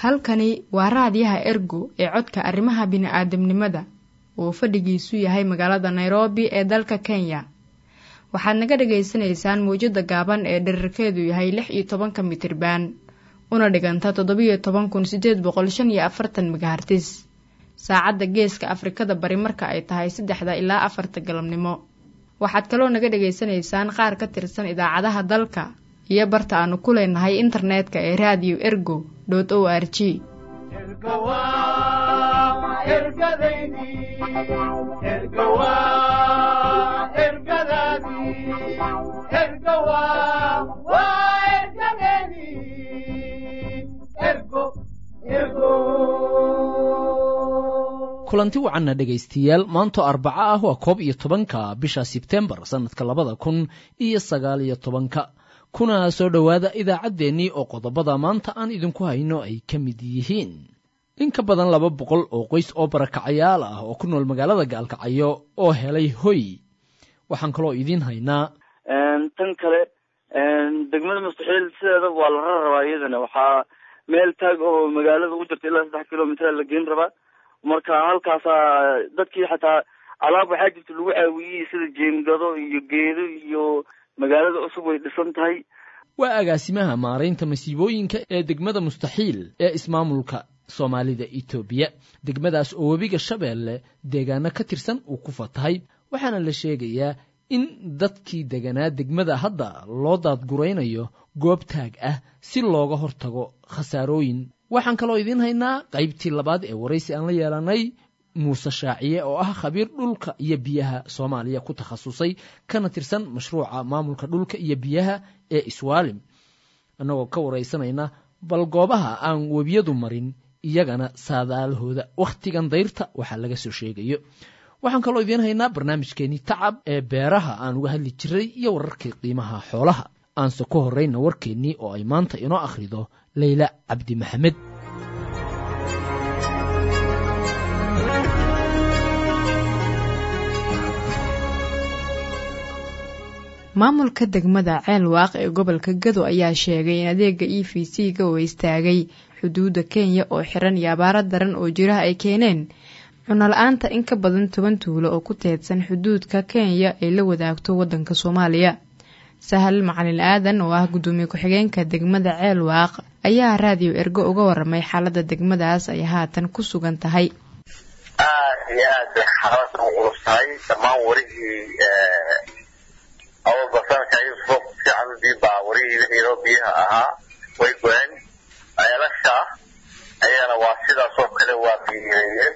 halkani waa raadiyaha ergo ee codka arrimaha bini'aadamnimada uu fadhigiisu yahay magaalada nairobi ee dalka kenya waxaad naga dhagaysanaysaan mawjadda gaaban ee dherarkeedu yahay lix iyo tobanka mitriban una dhiganta toddobiyo toban kun sideed boqol shan iyo afartan megahartis saacadda geeska afrikada bari marka ay tahay saddexda ilaa afarta galabnimo waxaad kaloo naga dhagaysanaysaan qaar ka tirsan idaacadaha dalka iyo barta aanu ku leenahay internetka ee radio ergo o r g kulanti wacanna dhegaystayaal maantoo arbaco ah waa koob iyo tobanka bisha sebtembar sannadka labada kun iyo sagaal iyo tobanka kuna soo dhowaada idaacaddeenii oo qodobada maanta aan idinku hayno ay ka mid yihiin in ka badan laba boqol oo qoys oo barakacayaal ah oo ku nool magaalada gaalkacyo oo helay hoy waxaan kaloo idiin haynaa tan kale degmada mustaxiil sideedaba waa la rarabaa iyadana waxaa meel taag oo magaalada u jirta ilaa saddex kilomitr la geyn rabaa marka halkaasaa dadkii xataa alaab waxaa jirta lagu caawiyey sida jeengado iyo geedo iyo magaalada cusub way dhisan tahay waa agaasimaha maaraynta masiibooyinka ee degmada mustaxiil ee ismaamulka soomaalida etoobiya degmadaas oo webiga shabeelle deegaano ka tirsan uu ku fatahay waxaana la sheegayaa in dadkii deganaa degmada hadda loo daadguraynayo goob taag ah si looga hortago khasaarooyin waxaan kaloo idiin haynaa qaybtii labaad ee waraysi aan la yeelanay muuse shaaciye oo ah khabiir dhulka iyo biyaha soomaaliya ku takhasusay kana tirsan mashruuca maamulka dhulka iyo biyaha ee iswaalim annagoo ka waraysanayna bal goobaha aan webiyadu marin iyagana saadaalahooda wakhtigan dayrta waxaa laga soo sheegayo waxaan kaloo idiin haynaa barnaamijkeenii tacab ee beeraha aan uga hadli jiray iyo wararkii qiimaha xoolaha aanse ku horrayna warkeennii oo ay maanta inoo akhrido leyla cabdi maxamed maamulka degmada ceel waaq ee gobolka gado ayaa sheegay in adeega e v c ga uu istaagay xuduudda kenya oo xiran iyo abaaro daran oo jiraha ay keeneen cunala-aanta in ka badan toban tuulo oo ku teedsan xuduudka kenya ay la wadaagto waddanka soomaaliya sahal macalin aadan oo ah guddoomiye ku-xigeenka degmada ceel waaq ayaa raadiyo ergo uga waramay xaaladda degmadaas ay haatan ku sugan tahay aad iyo aad bay xaalada u culus tahay dhammaan warihii awalbasanka yusuf fiican diibaa warihii iyadoo biyaha ahaa way go-een ceelasha ayagana waa sidaas oo kale waa biyeeyeen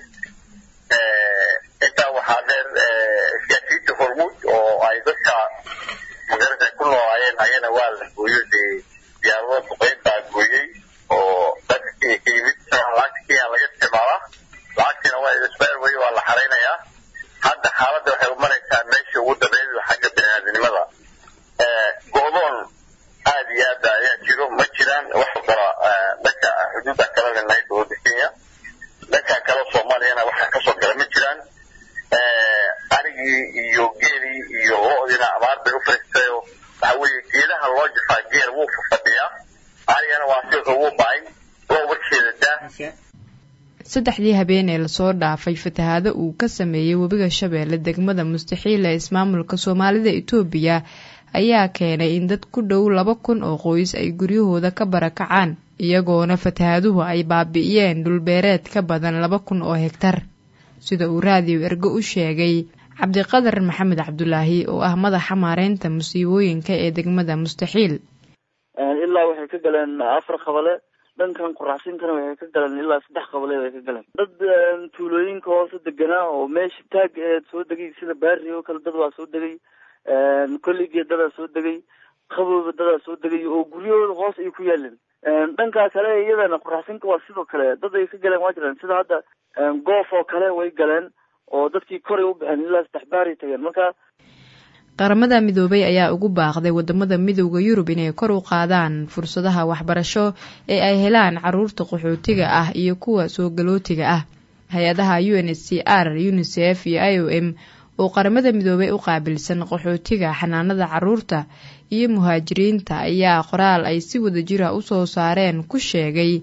intaa waxaa dheer siyaasiyiinta hormuud oo ay dadka magarata ku noolaayeen ayana waa la gooyo dee diyaarado duqeyn baa gooyey oo dadka kenya ka yimid lacagta kenya laga isticmaalaa lacagtiina waa isbaar wey waa la xaraynayaa hadda xaaladda waxay u maraysaa meeshii ugu dambeyd xagga biniaadinimada go-doon aad iyo aad ayaa jiro ma jiraan wax kala dhanka xuduudda kala leenahay dowladda kenya dhanka kale soomaaliyana waxa kasoo gala ma jiraan arigii iyo geelii iyo lo-diina abaar bay u fariistayo waxa weeye geedaha loo jafaa geer wuu fafadhiyaa arigana waa si ugu ba'ay lo warkeeda daa saddexdii habeen ee lasoo dhaafay fatahaado uu ka sameeyey webiga shabeelle degmada mustaxiil ee ismaamulka soomaalida itoobiya ayaa keenay in dad ku dhow laba kun oo qoys ay guryahooda ka barakacaan iyagoona fatahaaduhu ay baabi'iyeen dhulbeereed ka badan laba kun oo hegtar sida uu raadiyo ergo u sheegay cabdiqadar maxamed cabdulaahi oo ah madaxa maareynta musiibooyinka ee degmada mustaxiil ilaa waxay ka galeen afar qabale dhankan quraxsinkana waxay ka galeen ilaa saddex qabaleed ay ka galeen dad tuulooyinka hoose deganaa oo meesha taag eed soo degay sida baari oo kale dad waa soo degay kolligee dadaa soo degay qabooba dadaa soo degay oo guryahooda hoos ay ku yaaleen dhankaa kale iyadana quraxsinka waa sidoo kale dad ay ka galeen waa jiraan sida hadda goof oo kale way galeen oo dadkii koray u baxeen ilaa saddex baaray tageen marka qaramada midoobay ayaa ugu baaqday wadamada midowda yurub inay kor u qaadaan fursadaha waxbarasho ee ay helaan caruurta qaxootiga ah iyo kuwa soo galootiga ah hay-adaha u n h c r unisef iyo i o m oo qaramada midoobay u qaabilsan qaxootiga xanaanada caruurta iyo muhaajiriinta ayaa qoraal ay si wada jira usoo saareen ku sheegay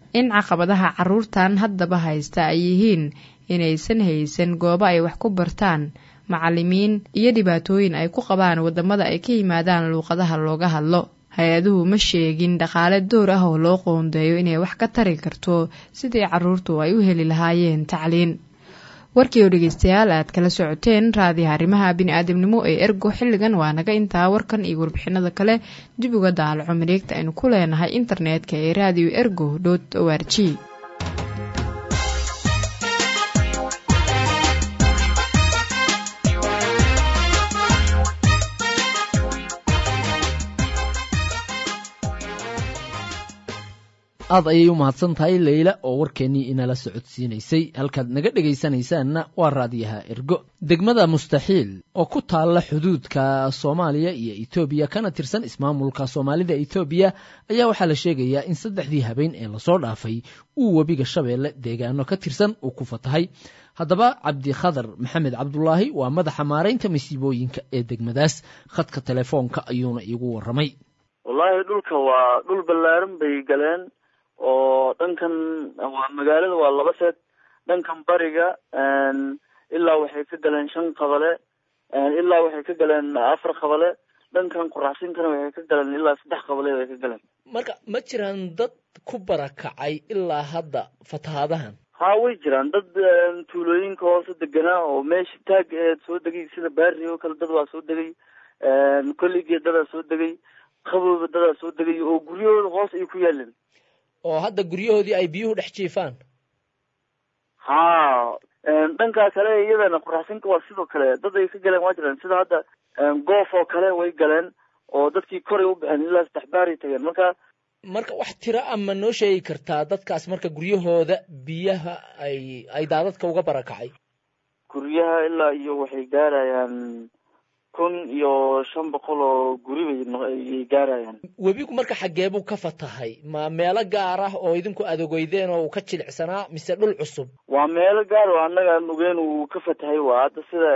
in caqabadaha carruurtan haddaba haysta ay yihiin inaysan haysan goobo ay wax ku bartaan macallimiin iyo dhibaatooyin ay ku qabaan waddamada ay ka yimaadaan luuqadaha looga hadlo hay-aduhu ma sheegin dhaqaale door ah oo loo qoondeeyo inay wax ka tari karto sidii carruurtu ay u heli lahaayeen tacliin warkii oo dhegeystayaal aad kala socoteen raadiyaha arrimaha bini-aadamnimo ee ergo xilligan waa naga intaa warkan iyo warbixinada kale dib uga daalaco mareegta aynu ku leenahay internetka ee radio ergo dot o r g aad ayay u mahadsan tahay leyla oo warkeennii inala socodsiinaysay halkaad naga dhegaysanaysaanna waa raadiyaha ergo degmada mustaxiil oo ku taalla xuduudka soomaaliya iyo etoobiya kana tirsan ismaamulka soomaalida etoobiya ayaa waxaa la sheegayaa in saddexdii habeen ee lasoo dhaafay uu webiga shabeelle deegaano ka tirsan uu ku fatahay haddaba cabdikhadar maxamed cabdulaahi waa madaxa maaraynta masiibooyinka ee degmadaas khadka telefoonka ayuuna iigu warramay wallaahi dhulka waa dhul ballaaran bay galeen oo dhankan waa magaalada waa laba seed dhankan bariga ilaa waxay ka galeen shan qabale ilaa waxay ka galeen afar qabale dhankan quraxsinkana waxay ka galeen ilaa saddex qabaleed ay ka galeen marka ma jiraan dad ku barakacay ilaa hadda fatahaadahan ha way jiraan dad tuulooyinka hoose deganaa oo meesha taag eed soo degay sida baari oo kale dad waa soo degay kolligee dadaa soo degay qabooba dadaa soo degay oo guryahooda hoos ay ku yaaleen oo hadda guryahoodii ay biyuhu dhex jiifaan ha dhankaa kale iyadana quraxsinka waa sidoo kale dad ay ka galeen waa jiraan sida hadda goof oo kale way galeen oo dadkii koray u baxeen ilaa saddex baaray tageen marka marka wax tiro ama noo sheegi kartaa dadkaas marka guryahooda biyaha ay ay daadadka uga barakacay guryaha ilaa iyo waxay gaarayaan kun iyo shan boqol oo guri bayay gaarayaan webigu marka xaggee buu ka fatahay ma meelo gaar ah oo idinku adogeydeen oo uu ka jilicsanaa mise dhul cusub waa meelo gaar oo annaga aan ogeyn uu ka fatahay waa hadda sida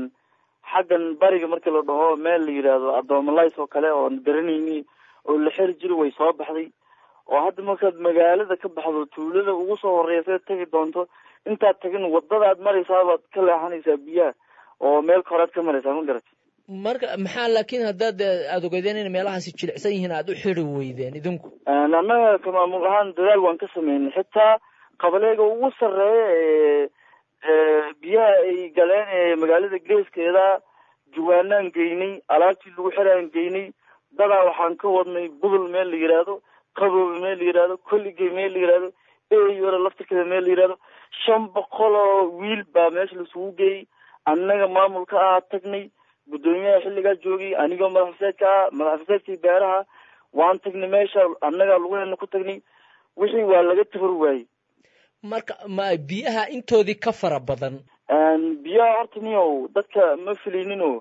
xaggan bariga markii la dhaho meel la yidhaahdo adoomalays oo kale oon garanayni oo la xeri jiri way soo baxday oo hadda markaad magaalada ka baxdo tuulada ugu soo horeysa tegi doonto intaad tagin wadadaad maraysaa baad ka leexanaysaa biyaha oo meel koraad ka maraysaa ma garat marka maxaa laakiin haddaad aada ogeydeen in meelahaasi jilicsan yihiin aada u xiri weydeen idinku annaga ka maamul ahaan dadaal waan ka sameynay xitaa qabaleega ugu sarreeya ee biyaha ay galeen ee magaalada geeskeeda jawaanaan geynay alaabtii lagu xiraan geynay dadaa waxaan ka wadnay budul meel la yidhaahdo qaboobe meel la yidhaahdo kolligey meel la yidhaahdo eyora laftirkeeda meel la yidhaahdo shan boqol oo wiil baa meesha laisugu geeyey annaga maamulka ah tagnay guddoomiyaha xilligaa joogay anigoo madaxfaseedka ah madaxfaseedkii beeraha waan tagnay meesha annagaa lugaheena ku tagnay wixii waa laga tabar waayey marka ma biyaha intoodii ka fara badan biyaha horta niyow dadka ma filinino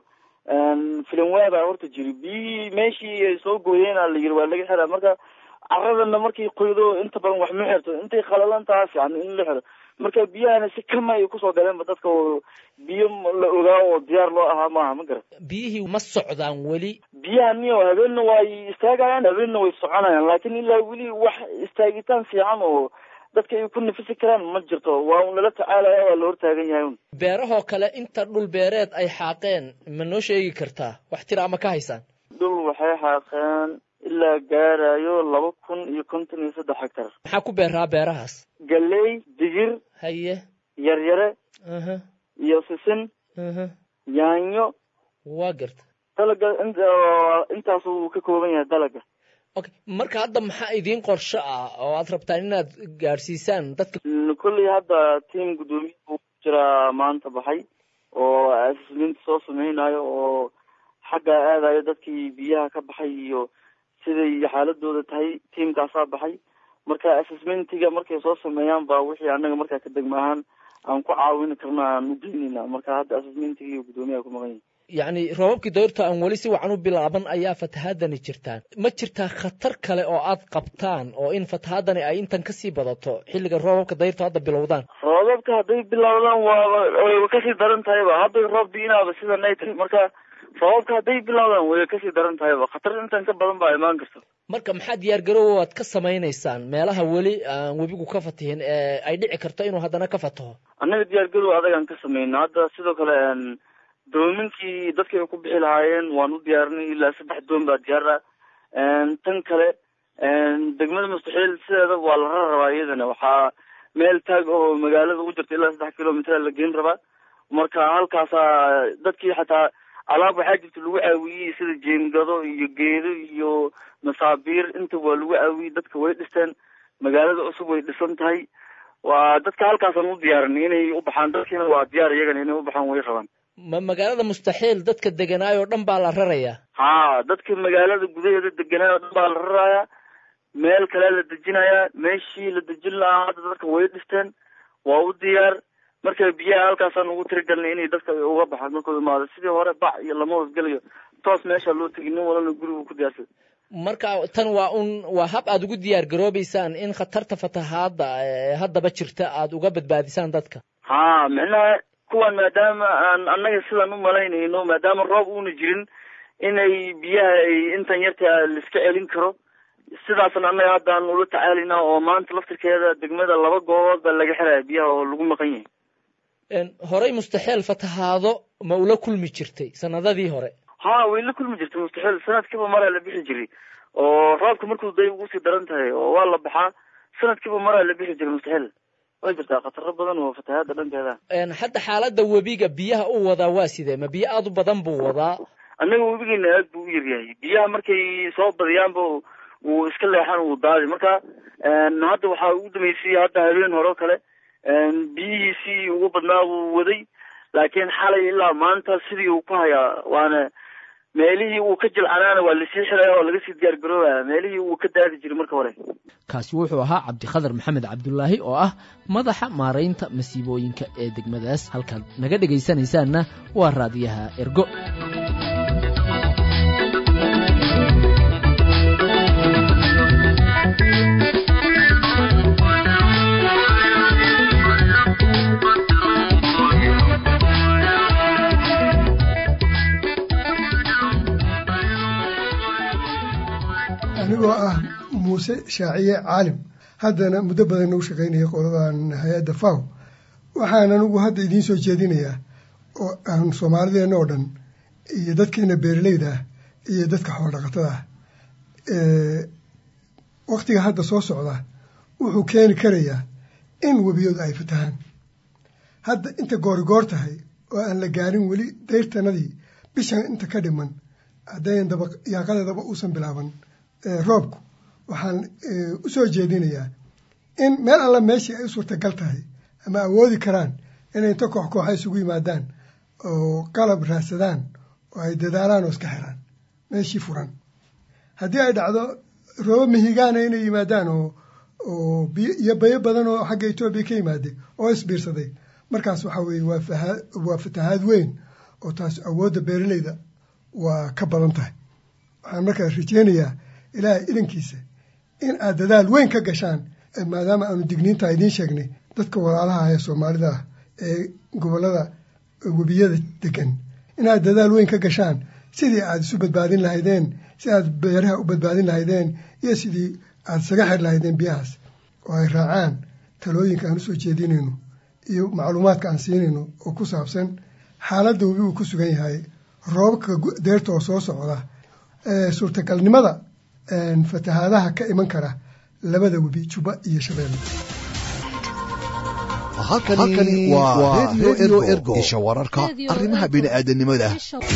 filan waabaa horta jiri biyihii meeshii ay soo gooyeen a la yiri waa laga xiraa marka caradana markay qoydo inta badan wax ma xirto intay qalalan taha fiican in la xiro marka biyahana si kama ay kusoo galeenba dadka oo biyo la ogaa oo diyaar loo ahaa maaha ma garat biyihii ma socdaan weli biyaha niyo habeenna way istaagayaan habeenna way soconayaan laakiin ilaa weli wax istaagitaan fiican oo dadka ay ku nafisi karaan ma jirto waa un lala tacaalaya waa la hortaagan yahay un beerahoo kale inta dhul beereed ay xaaqeen ma noo sheegi kartaa wax tira ama ka haysaan dhul waxay xaaqeen ilaa gaarayo laba kun iyo konton iyo saddex hectar maxaa ku beeraa beerahaas galley digir haye yaryare aha iyo sisin aha yaanyo waa garta dalaga intaas uu ka kooban yahay dalaga okay marka hadda maxaa idiin qorsho ah oo aad rabtaan inaad gaadhsiisaan dadka kolley hadda tiam guddoomiya uu jiraa maanta baxay oo asisminta soo sameynayo oo xagga aadayo dadkii biyaha ka baxay iyo siday xaaladooda tahay tiamkaasaa baxay marka assessmentiga markay soo sameeyaan baa wixii annaga markaa ka degma ahaan aan ku caawini karna aan u geynayna marka hadda assessmentiga iyo guddoomiyaha ku maqan yahi yacni roobabkii dayrta aan weli si wacan u bilaaban ayaa fatahaadani jirtaan ma jirtaa khatar kale oo aad qabtaan oo in fatahaadani ay intan kasii badato xilliga roobabka dayrta hadda bilowdaan roobabka hadday bilowdaan waaba wayba kasii daran tahayba hadday roob diinaaba sida naytri marka roobabka hadday bilowdaan way kasii daran tahayba khatar intan ka badan baa imaan karta marka maxaa diyaargaroowa waad ka samaynaysaan meelaha weli aan webigu ka fatihin ee ay dhici karto inuu haddana ka fataho annaga diyaargarow adagaan ka samayna hadda sidoo kale doominkii dadkii ay ku bixi lahaayeen waan u diyaarinay ilaa saddex doon baa diyaar ah tan kale degmada mustaxiil sideeda waa la rar rabaa iyadana waxaa meel taag oo magaalada u jirta ilaa saddex kilomitr la geyn rabaa marka halkaasaa dadkii xataa alaab waxaa jirta lagu caawiyey sida jeengado iyo geedo iyo masaabiir inta waa lagu caawiyey dadka way dhisteen magaalada cusub way dhisan tahay waa dadka halkaasaan u diyaarinay inay u baxaan dadkiina waa diyaar iyagana inay u baxaan way rabaan ma magaalada mustaxiil dadka deganaay oo dhan baa la rarayaa ha dadka magaalada gudaheeda deganaay oo dhan baa la rarayaa meel kale la dejinayaa meeshii la dejin lahaa hadda dadka way dhisteen waa u diyaar marka biyaha halkaasaan ugu tirigalnay inay dadka uga baxaan markuu imaado sidii hore bac iyo lama hoosgelayo toos meesha loo tegi nin walana gurigu ku diyaarsada marka tan waa un waa hab aad ugu diyaar garoobeysaan in khatarta fatahaadda haddaba jirta aad uga badbaadisaan dadka ha micnaha kuwan maadaama aan annaga sidaan u malaynayno maadaama roob uuna jirin inay biyaha ay intan yarta laiska celin karo sidaasna annaga haddaan ula tacaalina oo maanta laftirkeeda degmada laba goobood baa laga xiraya biyaha oo lagu maqan yahay horey mustaxiil fatahaado ma ula kulmi jirtay sanadadii hore ha way la kulmi jirtay mustaxiil sanadkiiba maraa la bixi jiray oo roobka markuu day ugu sii daran tahay oo waa la baxaa sanadkiiba maraa la bixi jiray mustaxiil way jirtaa khataro badan oo fatahaada dhankeeda hadda xaaladda webiga biyaha u wadaa waa sidee ma biyo aada u badan buu wadaa annaga webigeena aad buu u yaryahay biyaha markay soo badiyaanba wuu iska leexan wuu daadi marka hadda waxaa ugu dambeysay hadda habeen hore o kale biyihiisii ugu badnaa wuu waday laakiin xalay ilaa maanta sidii uu ku hayaa waana meelihii uu ka jilcanaana waa lasii xiraya oo laga sii diyaar garoobaya meelihii uu ka daadi jiray marka hore kaasi wuxuu ahaa cabdikhadar maxamed cabdulaahi oo ah madaxa maaraynta masiibooyinka ee degmadaas halkaad naga dhegaysanaysaanna waa raadiyaha ergo anigoo ah muuse shaaciye caalim haddana muddo badan nagu shaqaynaya qoladan hay-adda faw waxaan anigu hadda idiin soo jeedinayaa oo aan soomaalideenna oo dhan iyo dadkeena beeraleyda ah iyo dadka xoolodhaqatada ah waktiga hadda soo socda wuxuu keeni karayaa in webiyadu ay fatahaan hadda inta goorigoor tahay oo aan la gaarin weli dayrtanadii bishan inta ka dhiman haddayn daba yaaqadeedaba uusan bilaaban roobku waxaan u soo jeedinayaa in meel alla meeshii ay u suurtagal tahay ama awoodi karaan inay inta koox kooxa isugu yimaadaan oo qalab raadsadaan oo ay dadaalaan oo iska xiraan meeshii furan haddii ay dhacdo roobo mihigaana inay yimaadaan oo oo biyo iyo bayo badan oo xagga etoobiya ka yimaaday oo isbiirsaday markaas waxaa weeye waa fahaa waa fatahaad weyn oo taas awoodda beeraleyda waa ka badan tahay waxaan markaa rajeynayaa ilaahay idankiisa in aad dadaal weyn ka gashaan maadaama aanu digniintaa idiin sheegnay dadka walaalaha ee soomaalida ah ee gobollada webiyada degan inaad dadaal weyn ka gashaan sidii aad isu badbaadin lahaydeen si aad beeraha u badbaadin lahaydeen iyo sidii aad isaga xir lahaydeen biyahaas oo ay raacaan talooyinka aan usoo jeedinayno iyo macluumaadka aan siinayno oo ku saabsan xaaladda webi uu ku sugan yahay roobabka deerta oo soo socda suurtagalnimada fatahaadaha ka iman kara labada webi juba iyo shabeelle halkani waa redio ergo isha wararka arrimaha bini'aadanimada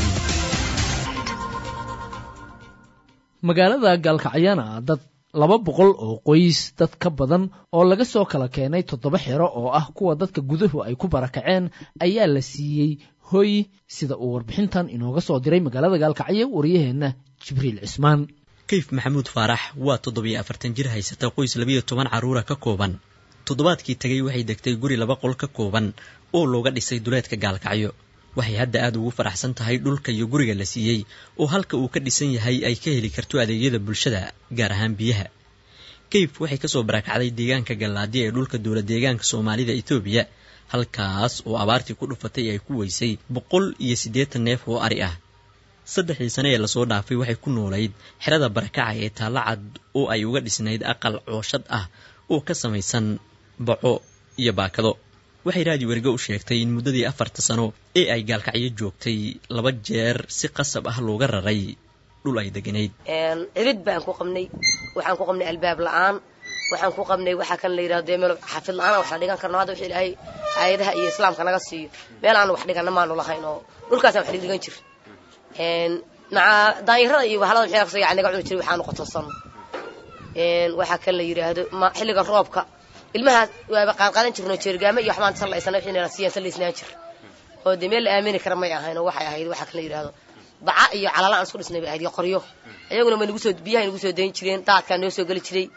magaalada gaalkacyana dad laba boqol oo qoys dad ka badan oo laga soo kala keenay toddoba xero oo ah kuwa dadka guduhu ay ku barakaceen ayaa la siiyey hoy sida uu warbixintan inooga soo diray magaalada gaalkacyo waryaheenna jibriil cismaan kayf maxamuud faarax waa toddobiyo afartan jir haysata qoys labiyo toban carruura ka kooban toddobaadkii tegay waxay degtay guri laba qol ka kooban oo looga dhisay duleedka gaalkacyo waxay hadda aada ugu faraxsan tahay dhulka iyo guriga la siiyey oo halka uu ka dhisan yahay ay ka heli karto adeegyada bulshada gaar ahaan biyaha kayf waxay kasoo barakacday deegaanka gallaadi ee dhulka dowla deegaanka soomaalida etoobiya halkaas oo abaartii ku dhufatay ay ku weysay boqol iyo siddeetan neef oo ari ah saddexdii sane ee lasoo dhaafay waxay ku noolayd xerada barakaca ee taalla cad oo ay uga dhisnayd aqal cooshad ah oo ka samaysan baco iyo baakado waxay raadi werigo u sheegtay in muddadii afarta sano ee ay gaalkacyo joogtay laba jeer si qasab ah looga raray dhul ay deganayd cirid baan ku qabnay waxaan ku qabnay albaab la-aan waxaan ku qabnay waxaa kan la yidhahdo meel xafid la-aan wax la dhigan karno hadda wixii ilaahay aayadaha iyo islaamka naga siiyo meel aan wax dhigana maanu lahayn oo dhulkaasaan wax dhigan jir maca daanyarada iyo bahalada maxay aqsa yani naga cuni jiray waxaanu qotonsan waxaa kan la yidhaahdo ma xilliga roobka ilmahaas waaba qaanqaadan jirno jeergaamo iyo waxbaan sallaysana wixii nala siiyaan sallaysnaan jir oo dee meel la aamini kara may ahayn oo waxay ahayd waxaa kan la yidhahdo baca iyo calala aan isku dhisnay bay ahayd iyo qoryo iyaguna ma nagu soo biyahay nagu soo dayn jireen daadkaa noo soo geli jiray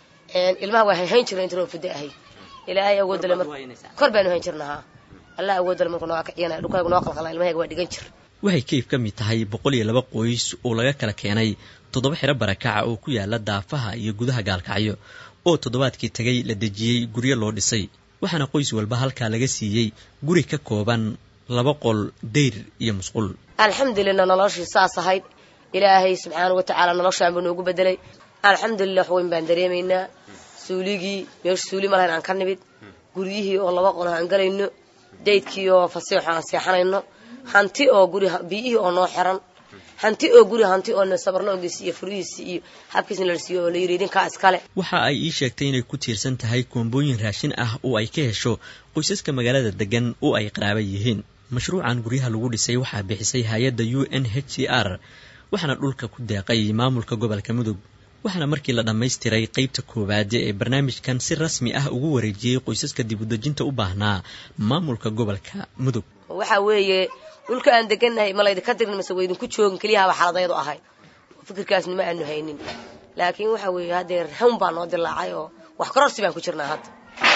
ilmaha waa hayn jirna inta roofada ahayd ilaahay awoodale mar kor baanu hayn jirnahaa allah awoodale markuu nooga kaciyana dhulkaygu noo qalqala ilmahayga waa dhigan jir waxay kayf ka mid tahay boqol iyo laba qoys oo laga kala keenay toddoba xero barakaca oo ku yaala daafaha iyo gudaha gaalkacyo oo toddobaadkii tagay la dejiyey guryo loo dhisay waxaana qoys walba halkaa laga siiyey guri ka kooban laba qol dayr iyo musqul alxamdulilah noloshii saas ahayd ilaahay subxaana wa tacaala noloshaan buu noogu bedelay alxamdulilah wax weyn baan dareemaynaa suuligii meesha suuli ma lahayn aan ka nimid guryihii oo laba qol aan galayno daydkii oo fasiixo aan seexanayno hanti oo guri biyihii oo noo xiran hanti oo guri hanti oo sabarloogiisi iyo furihiisi iyo habkiisna la siiyo oo la yidhi idinkaa iskale waxa ay ii sheegtay inay ku tiirsan tahay koombooyin raashin ah oo ay ka hesho qoysaska magaalada degan oo ay qaraaba yihiin mashruucan guryaha lagu dhisay waxaa bixisay hay-adda u n h c r waxaana dhulka ku deeqay maamulka gobolka mudug waxaana markii la dhammaystiray qaybta koowaad ee barnaamijkan si rasmi ah ugu wareejiyey qoysaska dibudejinta u baahnaa maamulka gobolka mudug waxa weeye dhulka aan degannahay ma laydinka dirin mase waydinku joogin keliyahaaba xaaladayadu ahayd fikirkaasni ma aanu haynin laakiin waxa weeye haddee hawn baa noo dilaacay oo wax kororsi baan ku jirnaa hadda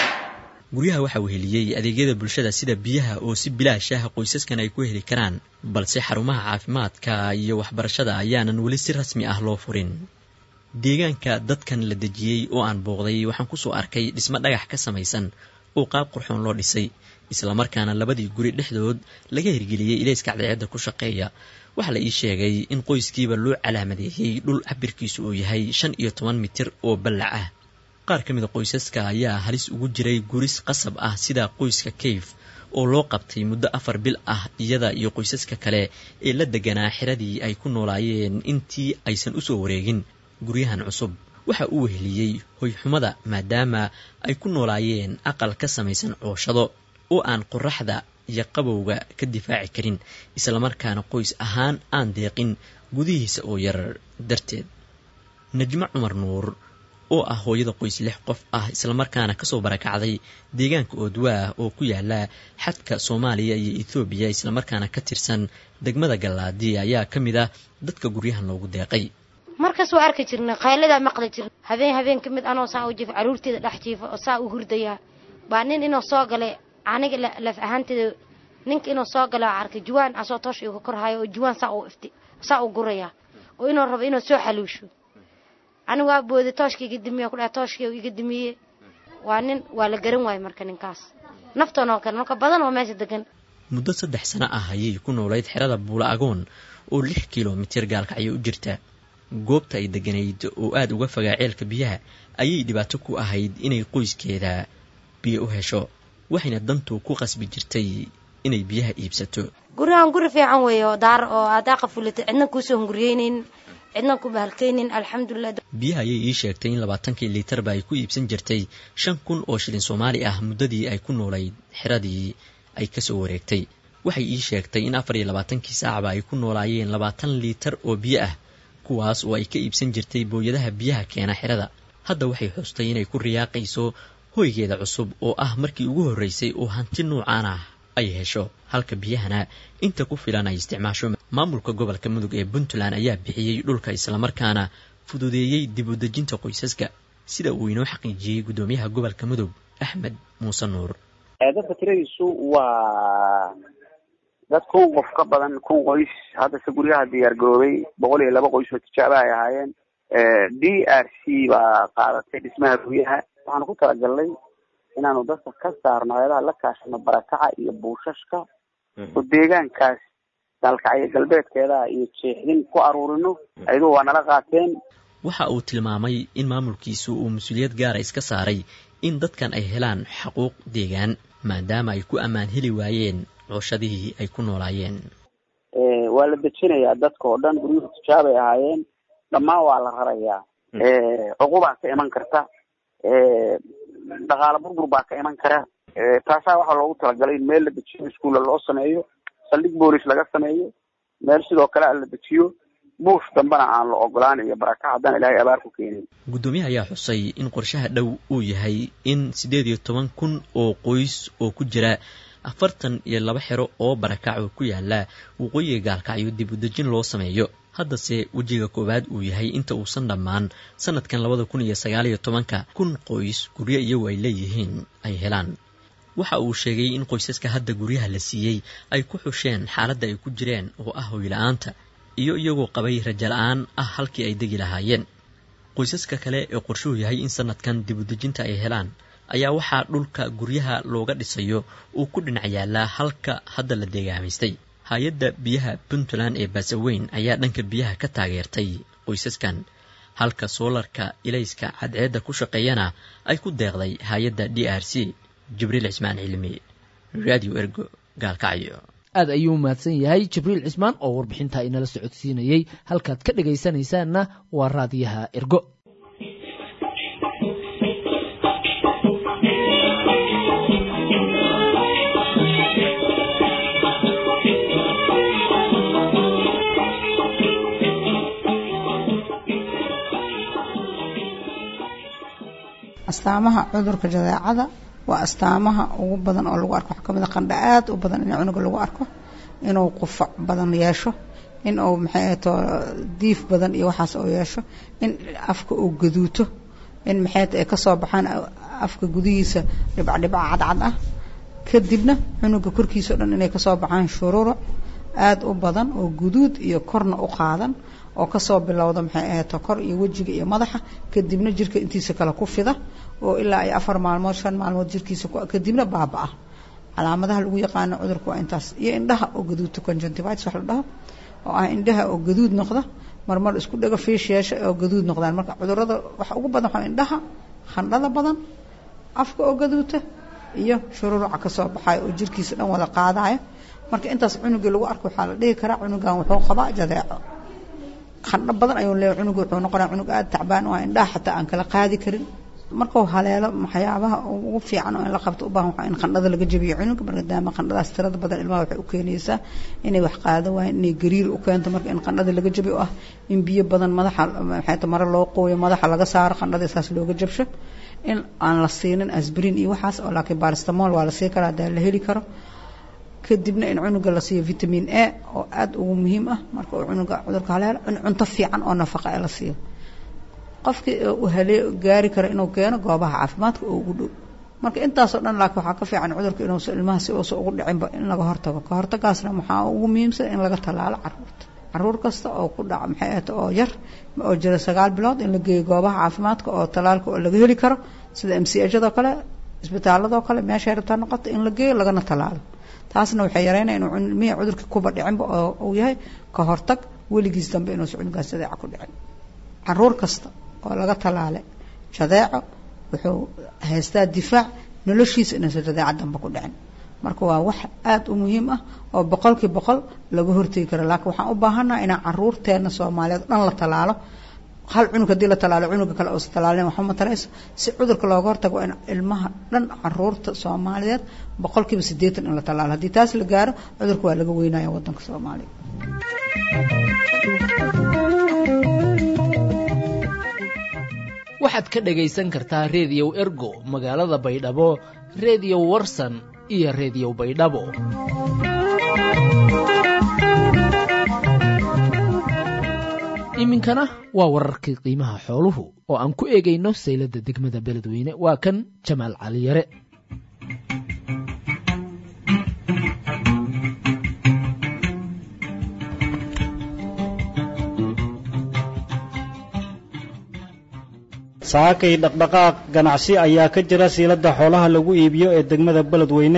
guryaha waxaa weheliyey adeegyada bulshada sida biyaha oo si bilaash ah qoysaskan ay ku heli karaan balse xarumaha caafimaadka iyo waxbarashada ayaanan weli si rasmi ah loo furin deegaanka dadkan la dejiyey oo aan booqday waxaan kusoo arkay dhismo dhagax ka samaysan oo qaab qurxoon loo dhisay islamarkaana labadii guri dhexdood laga hirgeliyey ilayska cadceedda ku shaqeeya waxaa la ii sheegay in qoyskiiba loo calaamadeeyey dhul cabirkiisu uu yahay shan iyo toban mitir oo ballac ah qaar ka mida qoysaska ayaa halis ugu jiray guris qasab ah sida qoyska kayf oo loo qabtay muddo afar bil ah iyada iyo qoysaska kale ee la deganaa xiradii ay ku noolaayeen intii aysan u soo wareegin guryahan cusub waxa uu weheliyey hoyxumada maadaama ay ku noolaayeen aqal ka samaysan cooshado oo aan qoraxda iyo qabowga ka difaaci karin islamarkaana qoys ahaan aan deeqin gudihiisa oo yar darteed najmo cumar nuur oo ah hooyada qoys lix qof ah islamarkaana kasoo barakacday deegaanka oodwaah oo ku yaala xadka soomaaliya iyo ethoobiya islamarkaana ka tirsan degmada gallaadi ayaa ka mid ah dadka guryahan loogu deeqay markaas waa arki jirnay qayladaa maqli jirna habeen habeen ka mid anoo saa u jiifa caruurteeda dhex jiifa oo saa u hurdaya baa nin inuu soo galay aniga laf ahaanteeda ninka inuu soo gala arkay juwaan asoo toosh iga korhayo oo juwaan saa u ifti saa u guraya oo inuu rabo inuu soo xaluusho anigu waa booday tooshka iga dimiye kudhaha tooshka iga dimiye waa nin waa la garan waaye marka ninkaas naftan oo kale marka badan oo meesha degan muddo saddex sano ah ayay ku noolayd xerada buula agoon oo lix kilomitir gaalkacyo u jirta goobta ay deganayd oo aada uga fogaa ceelka biyaha ayay dhibaato ku ahayd inay qoyskeeda biyo u hesho waxayna dantu ku qasbi jirtay inay biyaha iibsato gurigan guri fiican weeye oo daar oo adaa qafulata cidna kuusoo hunguriyeynin cidna ku bahalkaynin alxamdulilah biyaha ayay ii sheegtay in labaatankii liitarba ay ku iibsan jirtay shan kun oo shilin soomaali ah muddadii ay ku noolayd xeradii ay kasoo wareegtay waxay ii sheegtay in afar iyo labaatankii saacba ay ku noolaayeen labaatan liitar oo biyo ah kuwaas oo ay ka iibsan jirtay booyadaha biyaha keena xerada hadda waxay xustay inay ku riyaaqayso hoygeeda cusub oo ah markii ugu horreysay oo hanti nuucaan ah ay hesho halka biyahana inta ku filan ay isticmaasho maamulka gobolka mudug ee puntland ayaa bixiyey dhulka islamarkaana fududeeyey dib u dejinta qoysaska sida uu inoo xaqiijiyey guddoomiyaha gobolka mudug axmed muuse nuur dadka tiradiisu waa dad kun qof ka badan kun qoys hadda se guryaha diyaar garoobay boqol iyo laba qoys oo tijaaba ay ahaayeen d r c baa qaadatay dhismaha guryaha waxaanu ku talagalnay inaanu dadka ka saarno ayadaha la kaashano barakaca iyo buushashka oo deegaankaas gaalkacyo galbeedkeeda iyo jeexdin ku aruurino ayadoo waa nala qaateen waxa uu tilmaamay in maamulkiisu uu mas-uuliyad gaara iska saaray in dadkan ay helaan xaquuq deegaan maadaama ay ku ammaan heli waayeen cooshadihii ay ku noolaayeen waa la dejinayaa dadka oo dhan guryuhu tijaabay ahaayeen dhammaan waa la rarayaa cuqubaa ka iman karta dhaqaalo burbur baa ka iman kara taasaa waxaa loogu talagalay in meel la dejiyo iskuulla loo sameeyo saldhig boolis laga sameeyo meel sidoo kale a la dejiyo buush dambena aan la ogolaan iyo baraka haddaan ilaahay abaar ku keenin guddoomiyaha ayaa xusay in qorshaha dhow uu yahay in siddeed iyo toban kun oo qoys oo ku jira afartan iyo laba xero oo barakac oo ku yaala waqooyiga gaalkacyo dib u dejin loo sameeyo haddase wejiga koowaad uu yahay inta uusan dhammaan sanadkan labada kun iyo sagaal iyo tobanka kun qoys guryo iyagu ay leeyihiin ay helaan waxa uu sheegay in qoysaska hadda guryaha la siiyey ay ku xusheen xaaladda ay ku jireen oo ah hoyla-aanta iyo iyagoo qabay raja la-aan ah halkii ay degi lahaayeen qoysaska kale ee qorshuhu yahay in sanadkan dibudejinta ay helaan ayaa waxaa dhulka guryaha looga dhisayo uu ku dhinac yaalaa halka hadda la deegaamaystay hay-adda biyaha puntland ee baasaweyn ayaa dhanka biyaha ka taageertay qoysaskan halka soolarka ilayska cadceedda ku shaqeeyana ay ku deeqday hay-adda d r c jibriil cismaan cilmi radio ergo gaalkacyo aad ayuu mahadsan yahay jibriil cismaan oo warbixintaa inala socodsiinayey halkaad ka dhegaysanaysaanna waa raadiyaha ergo astaamaha cudurka jadeecada waa astaamaha ugu badan oo lagu arko waxaa kamid a qandha aad u badan in cunuga lagu arko inuu qufac badan yeesho in uu maxay ahato diif badan iyo waxaas oo yeesho in afka uu gaduuto in maxay ay kasoo baxaan afka gudihiisa dhibcdhibca cadcad ah kadibna cunuga korkiisa o dhan inay kasoo baxaan shururuc aad u badan oo guduud iyo korna u qaadan oo kasoo bilowda maxay ahato kor iyo wejiga iyo madaxa kadibna jirka intiisa kale ku fida oo ilaa ay afar maalmood shan maalmood jirkiisa kadibna baaba-a calaamadaha lagu yaqaano cudurka waa intaas iyo indhaha oo gaduudta conjunctivitis wax la dhaho oo ah indhaha oo gaduud noqda marmar isku dhago fiish yeesha oo gaduud noqdaan marka cudurada waxa ugu badan waxaa indhaha khandhada badan afka oo gaduuta iyo shururuca kasoo baxayo oo jirkiisa dhan wada qaadayo marka intaas cunugii lagu arko waxaa la dhihi karaa cunugan wuxuu qabaa jadeeco khandho badan ayuu leeyahy cunuga wuxuu noqonaya cunug aada tacbaan oo indhaha xataa aan kala qaadi karin markuu haleelo waxyaabaha ugu fiican oo in la qabto u baahan waxaa in qandhada laga jabiyo cunuga maadaama qandhadaas tirada badan ilmaha waxay u keenaysaa inay wax qaado waayeen inay gariir u keento marka in qandhada laga jabiyo oo ah in biyo badan madaxa maxay mare loo qooyo madaxa laga saaro qandhada saas looga jabsho in aan la siinin asbrin iyo waxaas oo laakiin baristamol waa la sii karaa hadaa la heli karo kadibna in cunuga la siiyo vitamin a oo aada ugu muhiim ah marka uu cunuga cudurka haleelo in cunto fiican oo nafaqa ee la siiyo qofkii uu halee gaari karo inuu keeno goobaha caafimaadka oo ugu dhow marka intaasoo dhan laakiin waxaa ka fiican cudurka inuusa ilmaha si uusa ugu dhicinba in laga hortago ka hortagaasna waxaa ugu muhiimsan in laga tallaalo caruurta caruur kasta oo ku dhaca maxay ahata oo yar oo jira sagaal bilood in la geeyo goobaha caafimaadka oo tallaalka oo laga heli karo sida m c hado kale isbitaaladoo kale meeshay rabtaa noqoto in la geeyo lagana tallaalo taasna waxay yareynaya inuu ilmihii cudurka kuba dhicinba oo uu yahay ka hortag weligiis dambe inuusa cunugaas jadeeca ku dhicin caruur kasta oo laga tallaalay jadeeco wuxuu haystaa difaac noloshiisa inuusa jadeeca dambe ku dhicin marka waa wax aada u muhiim ah oo boqolkii boqol laga hortegi karo laakiin waxaan u baahannaha inaan caruurteena soomaaliyeed dhan la tallaalo hal cunug haddii la tallaalo cunuga kale uusa tallaalin waxba matarayso si cudurka looga hortago in ilmaha dhan caruurta soomaaliyeed boqolkiiba siddeetan in la tallaalo haddii taas la gaaro cudurka waa laga weynaya waddanka soomaaliya waxaad ka dhagaysan kartaa reediyow ergo magaalada baydhabo reediyo warsan iyo reediyo baydhabo iminkana waa wararkii qiimaha xooluhu oo aan ku eegayno sayladda degmada beledweyne waa kan jamaal cali yare saakay dhaqdhaqaaq ganacsi ayaa ka jira siiladda xoolaha lagu iibiyo ee degmada beledweyne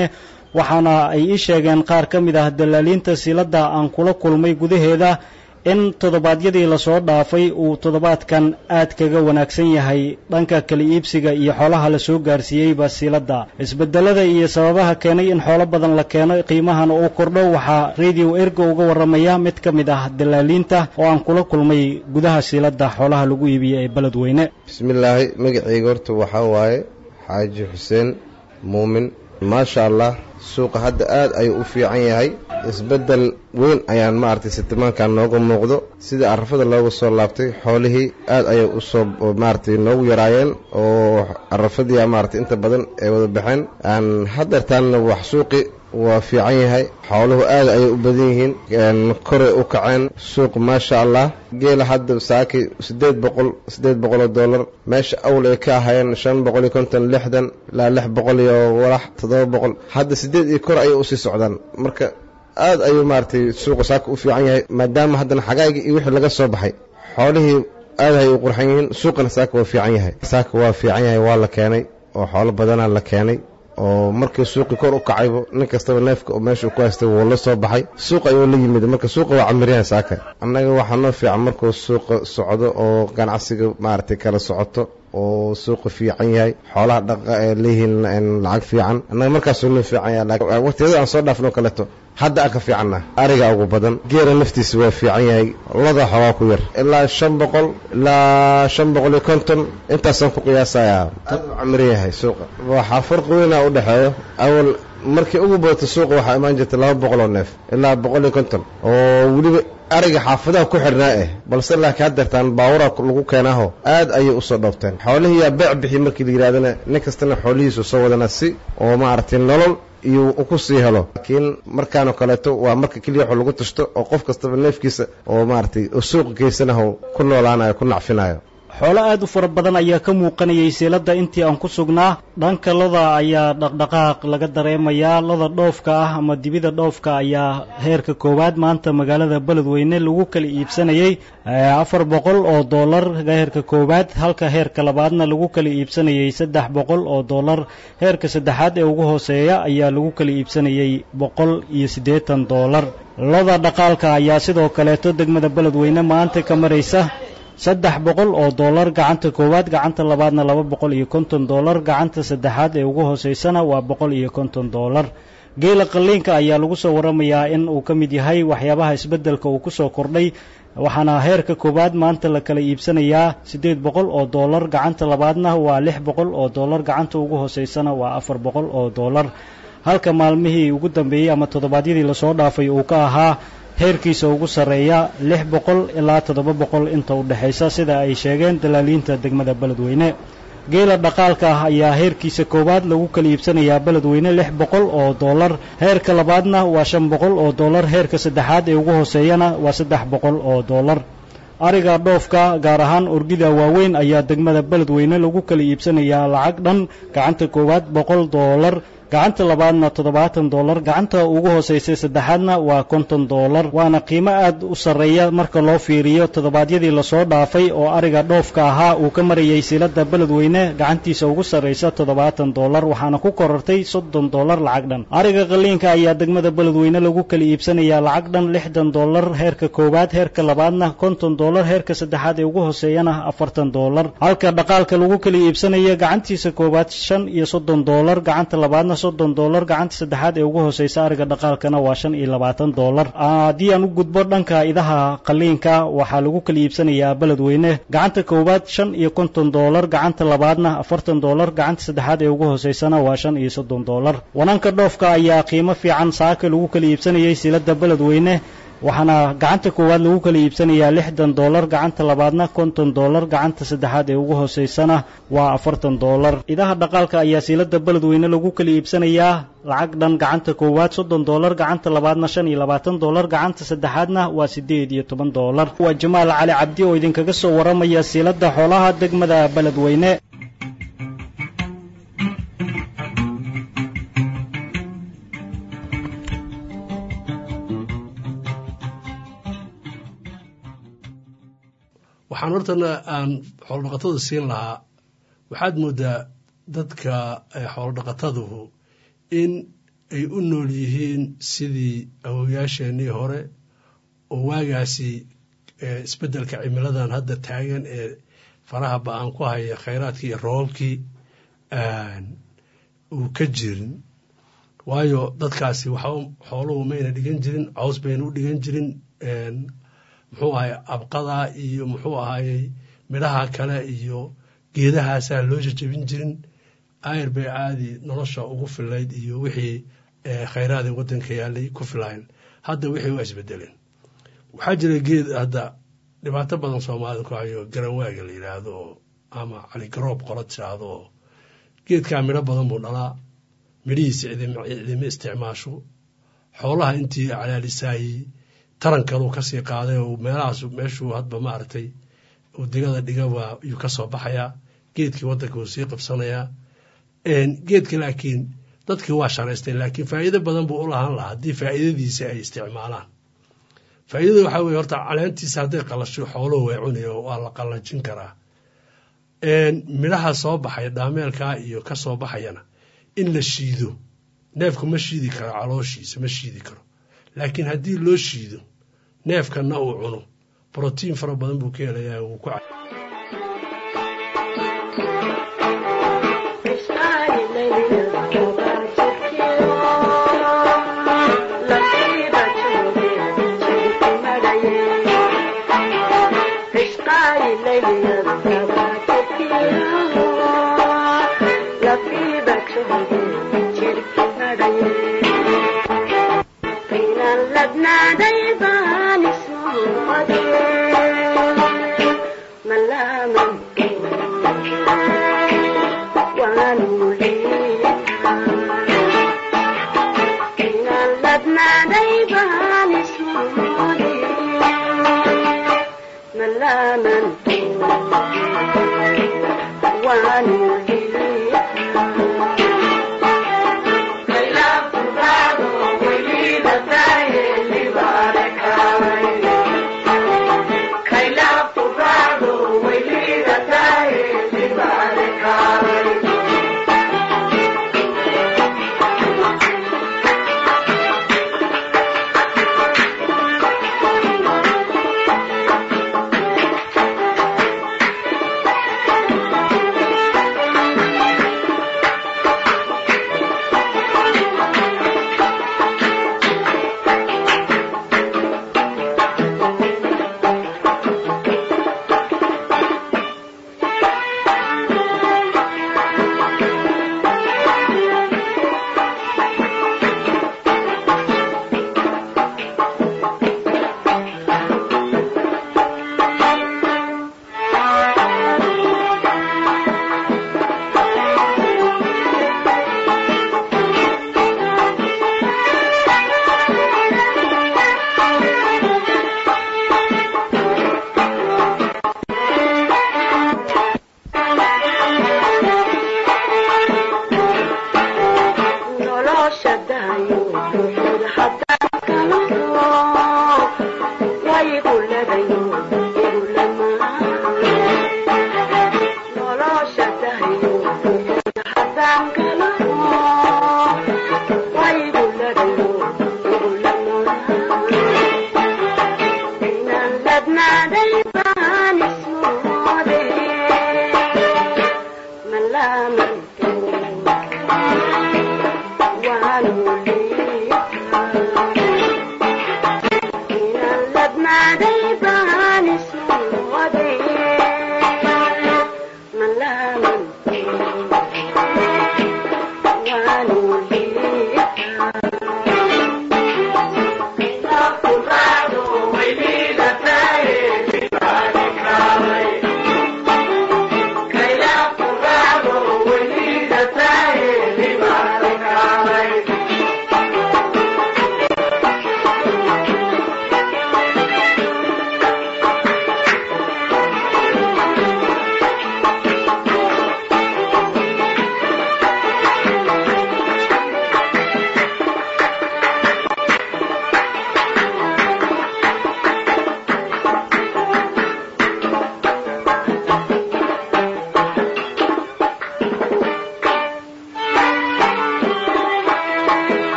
waxaana ay ii sheegeen qaar ka mid ah dalaaliinta siiladda aan kula kulmay gudaheeda in toddobaadyadii lasoo dhaafay uu toddobaadkan aad kaga wanaagsan yahay dhanka kala iibsiga iyo xoolaha lasoo gaarsiiyeyba siiladda isbedelada iyo sababaha keenay in xoolo badan la keeno qiimahana uu kordho waxaa radio ergo uga warramaya mid ka mid ah dalaaliinta oo aan kula kulmay gudaha siiladda xoolaha lagu iibiye ee beledweyne bismillaahi magacayga horta waxaa waaye xaaji xuseen muumin maasha allah suuqa hadda aad ayuu u fiican yahay isbeddel weyn ayaan maaragtay sitimaankan nooga muuqdo sida arafada looga soo laabtay xoolihii aad ayay u soo maaragtay noogu yaraayeen oo arafadii maaragtay inta badan ay wada baxeen aan haddeertaanna wax suuqi waa fiican yahay xooluhu aad ayay u badan yihiin koray u kaceen suuq maasha allah geela hadda saaki siddeed boqol siddeed boqol oo dollar meesha awl ay ka ahaayeen shan boqol iyo konton lixdan ilaa lix boqol iyo walax toddoba boqol hadda siddeed iyo kor ayay usii socdaan marka aad ayuu maaragtay suuqa saaka u fiican yahay maadaama haddana xagaagii iyo wixii laga soo baxay xoolihii aad ayay u qurxan yihiin suuqana saaka waa fiican yahay saaka waa fiican yahay waa la keenay oo xoolo badanaa la keenay oo markii suuqii kor u kacaybo nin kastaba neefka oo meesha ku haystay wuu la soo baxay suuq ayuu la yimid marka suuqa waa camiryahan saaka annaga waxaa noo fiican markuu suuqa socdo oo ganacsiga maaragtay kala socoto oo suuqa fiican yahay xoolaha dhaqa ee leeyihiin lacag fiican annaga markaasuu noo fiican yahay waqtiyada aan soo dhaafno kaleeto hadda aan ka fiicanna ariga ugu badan geera naftiisa waa fiican yahay lada xoogaa ku yar ilaa shan boqol ilaa shan boqol iyo konton intaasaan ku qiyaasayaa aad u camiran yahay suuqa waxaa farqi weynaa u dhexeeyo awal markii ugu badato suuqa waxaa imaan jirtay laba boqol oo neef ilaa boqol iyo konton oo weliba ariga xaafadaha ku xidhnaa eh balse laakiin haddeertaan baawura lagu keenaaho aad ayay usoo dhoofteen xoolihii yaa beec bixi markii la yidhahdana nin kastana xoolihiisu soo wadana si oo maaragtay nolol iyo ku sii helo laakiin markaanoo kaleeto waa marka keliya wax lagu tashto oo qof kastaba neefkiisa oo maaragtay suuqa geysanaho ku noolaanayo ku nacfinayo xoolo aad u fara badan ayaa ka muuqanayay siiladda intii aan ku sugnaa dhanka loda ayaa dhaqdhaqaaq laga dareemayaa loda dhoofka ah ama dibida dhoofka ayaa heerka koowaad maanta magaalada beledweyne lagu kala iibsanayey afar boqol oo dollar heerka koowaad halka heerka labaadna lagu kala iibsanayey saddex boqol oo dollar heerka saddexaad ee ugu hooseeya ayaa lagu kala iibsanayey boqol iyo siddeetan dollar loda dhaqaalka ayaa sidoo kaleeto degmada beledweyne maanta ka maraysa saddex boqol oo dollar gacanta koowaad gacanta labaadna laba boqol iyo konton dollar gacanta saddexaad ee ugu hooseysana waa boqol iyo konton dollar geela qalliinka ayaa lagu soo warramayaa in uu ka mid yahay waxyaabaha isbeddelka uu ku soo kordhay waxaana heerka koowaad maanta la kala iibsanayaa siddeed boqol oo dollar gacanta labaadna waa lix boqol oo dollar gacanta ugu hooseysana waa afar boqol oo dollar halka maalmihii ugu dambeeyey ama toddobaadyadii lasoo dhaafay uu ka ahaa heerkiisa ugu sarreeya lix boqol ilaa toddoba boqol inta u dhexaysa sida ay sheegeen dalaaliinta degmada beledweyne geela dhaqaalka ah ayaa heerkiisa koowaad lagu kala iibsanayaa beledweyne lix boqol oo dollar heerka labaadna waa shan boqol oo dollar heerka saddexaad ee ugu hooseeyana waa saddex boqol oo dollar ariga dhoofka gaar ahaan orgida waaweyn ayaa degmada beledweyne lagu kala iibsanayaa lacag dhan gacanta koowaad boqol dollar gacanta labaadna toddobaatan dollar gacanta ugu hoosaysay saddexaadna waa konton dollar waana qiimo aad u sarreeya marka loo fiiriyo toddobaadyadii lasoo dhaafay oo ariga dhoofka ahaa uu ka marayay silada beledweyne gacantiisa ugu sarraysa toddobaatan dollar waxaana ku korortay soddon dollar lacag dhan ariga qaliinka ayaa degmada beledweyne lagu kala iibsanayaa lacag dhan lixdan dollar heerka koowaad heerka labaadna konton dollar heerka saddexaad ee ugu hooseeyana afartan dollar halka dhaqaalka lagu kala iibsanaya gacantiisa koowaad shan iyo soddon dollar gacanta labaadna soddon dollar gacanta saddexaad ee ugu hooseysa ariga dhaqaalkana waa shan iyo labaatan dollar haddii aan u gudbo dhanka idaha qaliinka waxaa lagu kala iibsanayaa beledweyne gacanta koowaad shan iyo konton dollar gacanta labaadna afartan dollar gacanta saddexaad ee ugu hooseysana waa shan iyo soddon dollar wananka dhoofka ayaa qiimo fiican saaka lagu kala iibsanayay silada beledweyne waxaana gacanta koowaad lagu kala iibsanayaa lixdan dollar gacanta labaadna konton dollar gacanta saddexaad ee ugu hooseysana waa afartan dollar idaha dhaqaalka ayaa siilada beledweyne lagu kala iibsanayaa lacag dhan gacanta koowaad soddon dollar gacanta labaadna shan iyo labaatan dollar gacanta saddexaadna waa siddeed iyo toban dollar waa jamaal cali cabdi oo idinkaga soo warramaya siilada xoolaha degmada beledweyne waxaan hortana aan xoolodhaqatada siin lahaa waxaad moodaa dadka xoolodhaqataduhu in ay u nool yihiin sidii awowayaasheenii hore oo waagaasi isbeddelka cimiladan hadda taagan ee faraha ba-aan ku haya khayraadkii iyo roobabkii uu ka jirin waayo dadkaasi waxa xooluhu mayna dhigan jirin caws bayna u dhigan jirin muxuu ahay abqada iyo muxuu ahayey midhaha kale iyo geedahaasaa loo jajabin jirin ayr bay caadi nolosha ugu filayd iyo wixii khayraadii waddanka yaalay ku filayn hadda wixii waa isbedeleen waxaa jira geed hadda dhibaato badan soomaalida ku hayo garanwaaga la yidhaahdo ama caligaroob qola tiraahdo oo geedkaa midho badan buu dhalaa midhihiisa cidima isticmaasho xoolaha intii calaalisaayey tarankaluu kasii qaaday oo meelahaas meeshuu hadba maaragtay uu digada dhigaba yuu ka soo baxayaa geedkii waddanka uu sii qabsanayaa geedka laakiin dadkii waa sharaysteen laakiin faa'iido badan buu u lahaan lahaa haddii faa'iidadiisa ay isticmaalaan faa'iidada waxaa weye horta caleentiisa hadday qalasho xooluhu way cunaya waa la qallajin karaa midhaha soo baxaya dhaameelkaa iyo ka soo baxayana in la shiido neefku ma shiidi karo calooshiisa ma shiidi karo laakiin haddii loo shiido neefkanna uu cuno brotiin fara badan buu ka helayaa wuu ku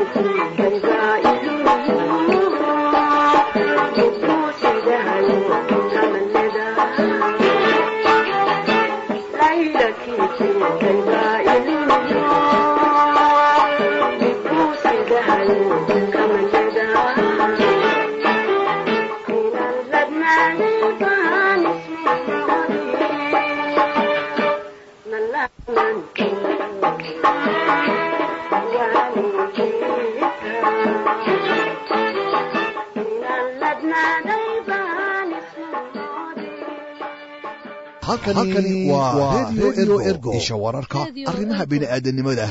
halkani waa redio ergo isha wararka arrimaha bini'aadanimada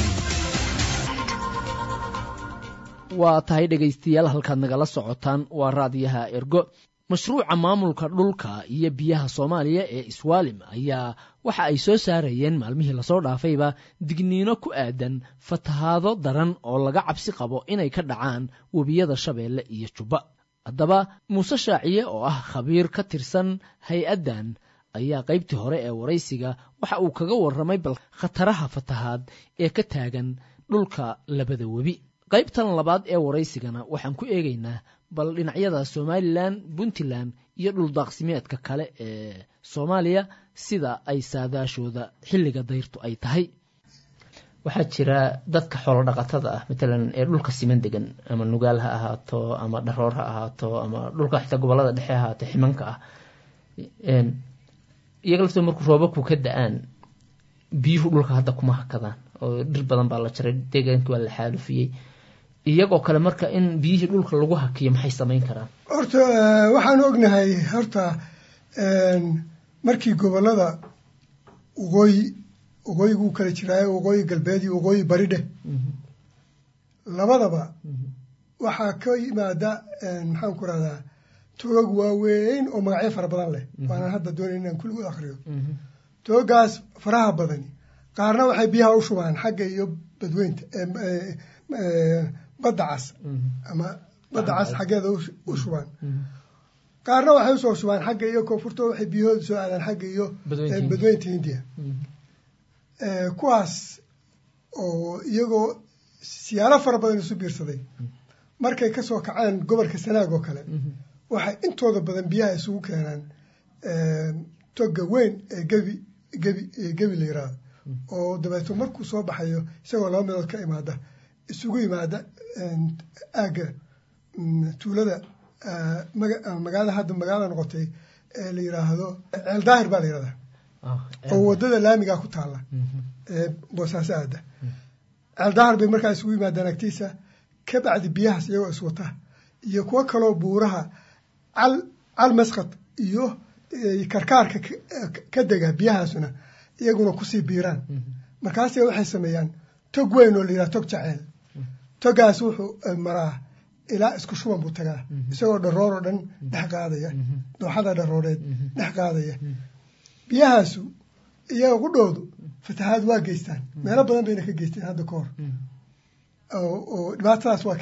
waa tahay dhegaystayaal halkaad nagala socotaan waa raadiyaha ergo mashruuca maamulka dhulka iyo biyaha soomaaliya ee iswaalim ayaa waxa ay soo saarayeen maalmihii lasoo dhaafayba digniino ku aadan fatahaado daran oo laga cabsi qabo inay ka dhacaan webiyada shabeelle iyo jubba haddaba muuse shaaciye oo ah khabiir ka tirsan hay-addan ayaa qaybtii hore ee waraysiga waxa uu kaga warramay bal khataraha fatahaad ee ka taagan dhulka labada webi qaybtan labaad ee waraysigana waxaan ku eegaynaa bal dhinacyada somalilan puntland iyo dhuldaaqsimeedka kale ee soomaaliya sida ay saadaashooda xilliga dayrtu ay tahay waxaa jira dadka xoolo dhaqatada ah matalan ee dhulka siman degan ama nugaal ha ahaato ama dharoor ha ahaato ama dhulka xitaa gobolada dhexe ha ahaato ximanka ah iyaga laftoo markuu roobabku ka da-aan biyuhu dhulka hadda kuma hakadaan oo dhir badan baa la jaray deegaankii waa la xaalufiyey iyagoo kale marka in biyihii dhulka lagu hakiyo maxay samayn karaan horta waxaan ognahay horta markii gobolada waqooyi waqooyiguu kala jiraayo waqooyi galbeed iyo waqooyi bari dheh labadaba waxaa ka yimaada maxaan ku rahdaa toog waaweyn oo magacyo fara badan leh waanaan hadda doonayn inaan kulligood akriyo toogaas faraha badani qaarna waxay biyaha u shubaan xagga iyo badweynta badda cas ama badda cas xaggeeda u shubaan qaarna waxay usoo shubaan xagga iyo koonfurta waxay biyahooda soo aadaan xagga iyo badweynta hindiya kuwaas oo iyagoo siyaalo fara badan isu biirsaday markay kasoo kacaan gobolka sanaag oo kale waxay intooda badan biyaha isugu keenaan toga weyn ee gebi gebi gebi la yiraahdo oo dabeeto markuu soo baxayo isagoo laba meelood ka imaada isugu yimaada aagga tuulada magaalada hadda magaalada noqotay ee la yiraahdo ceel daahir baa la yirahdaa oo wadada laamigaa ku taalla ee boosaaso aada ceel daahir bay markaa isugu yimaadaan agtiisa ka bacdi biyahaas iyagoo iswata iyo kuwo kaloo buuraha cal cal masqad iyo karkaarka ka dega biyahaasuna iyaguna kusii biiraan markaase waxay sameeyaan tog weyn oo la yidhaha tog jaceyl togaas wuxuu maraa ilaa isku shuban buu tagaa isagoo dharoor oo dhan dhex qaadaya dooxada dharooreed dhex qaadaya biyahaasu iyaga qudhoodu fatahaad waa geystaan meelo badan bayna ka geysteen hadda ka hor oo dhibaatadaas waa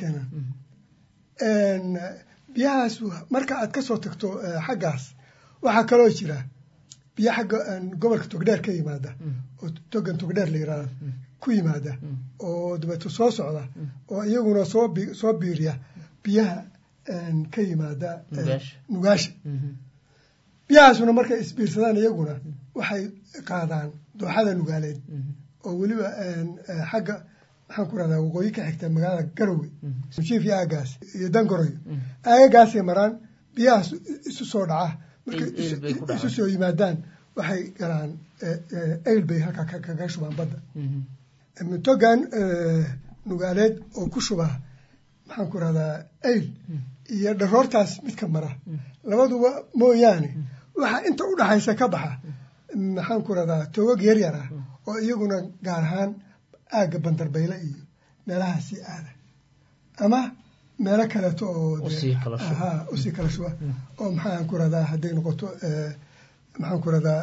keenaan biyahaas marka aad kasoo tagto xaggaas waxaa kaloo jira biyo xagga gobolka togdheer ka yimaada oo togan togdheer la yiraahdo ku yimaada oo dabeeto soo socda oo iyaguna soo soo biiriya biyaha ka yimaada nugaasha biyahaasuna markay isbiirsadaan iyaguna waxay qaadaan dooxada nugaaleed oo weliba xagga maxaan ku rahdaa waqooyi ka xigta magaalada garowe mujiif iyo aagaas iyo dangoroyo aagagaasay maraan biyahaas isu soo dhaca markay isu soo yimaadaan waxay galaan eyl bay halkaa kaga shubaan badda togan nugaaleed oo ku shubaa maxaan ku rahdaa eyl iyo dharoortaas midka mara labaduba mooyaane waxaa inta u dhaxaysa ka baxa maxaan ku rahdaa togag yaryar ah oo iyaguna gaar ahaan aagga bandarbayle iyo meelaha sii aada ama meelo kaleeto oo usii kala shuba oo maxaan ku rahdaa hadday noqoto maxaan ku rahdaa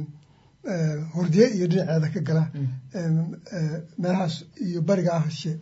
hordiye iyo dhinaceeda ka gala meelahaas iyo bariga ah she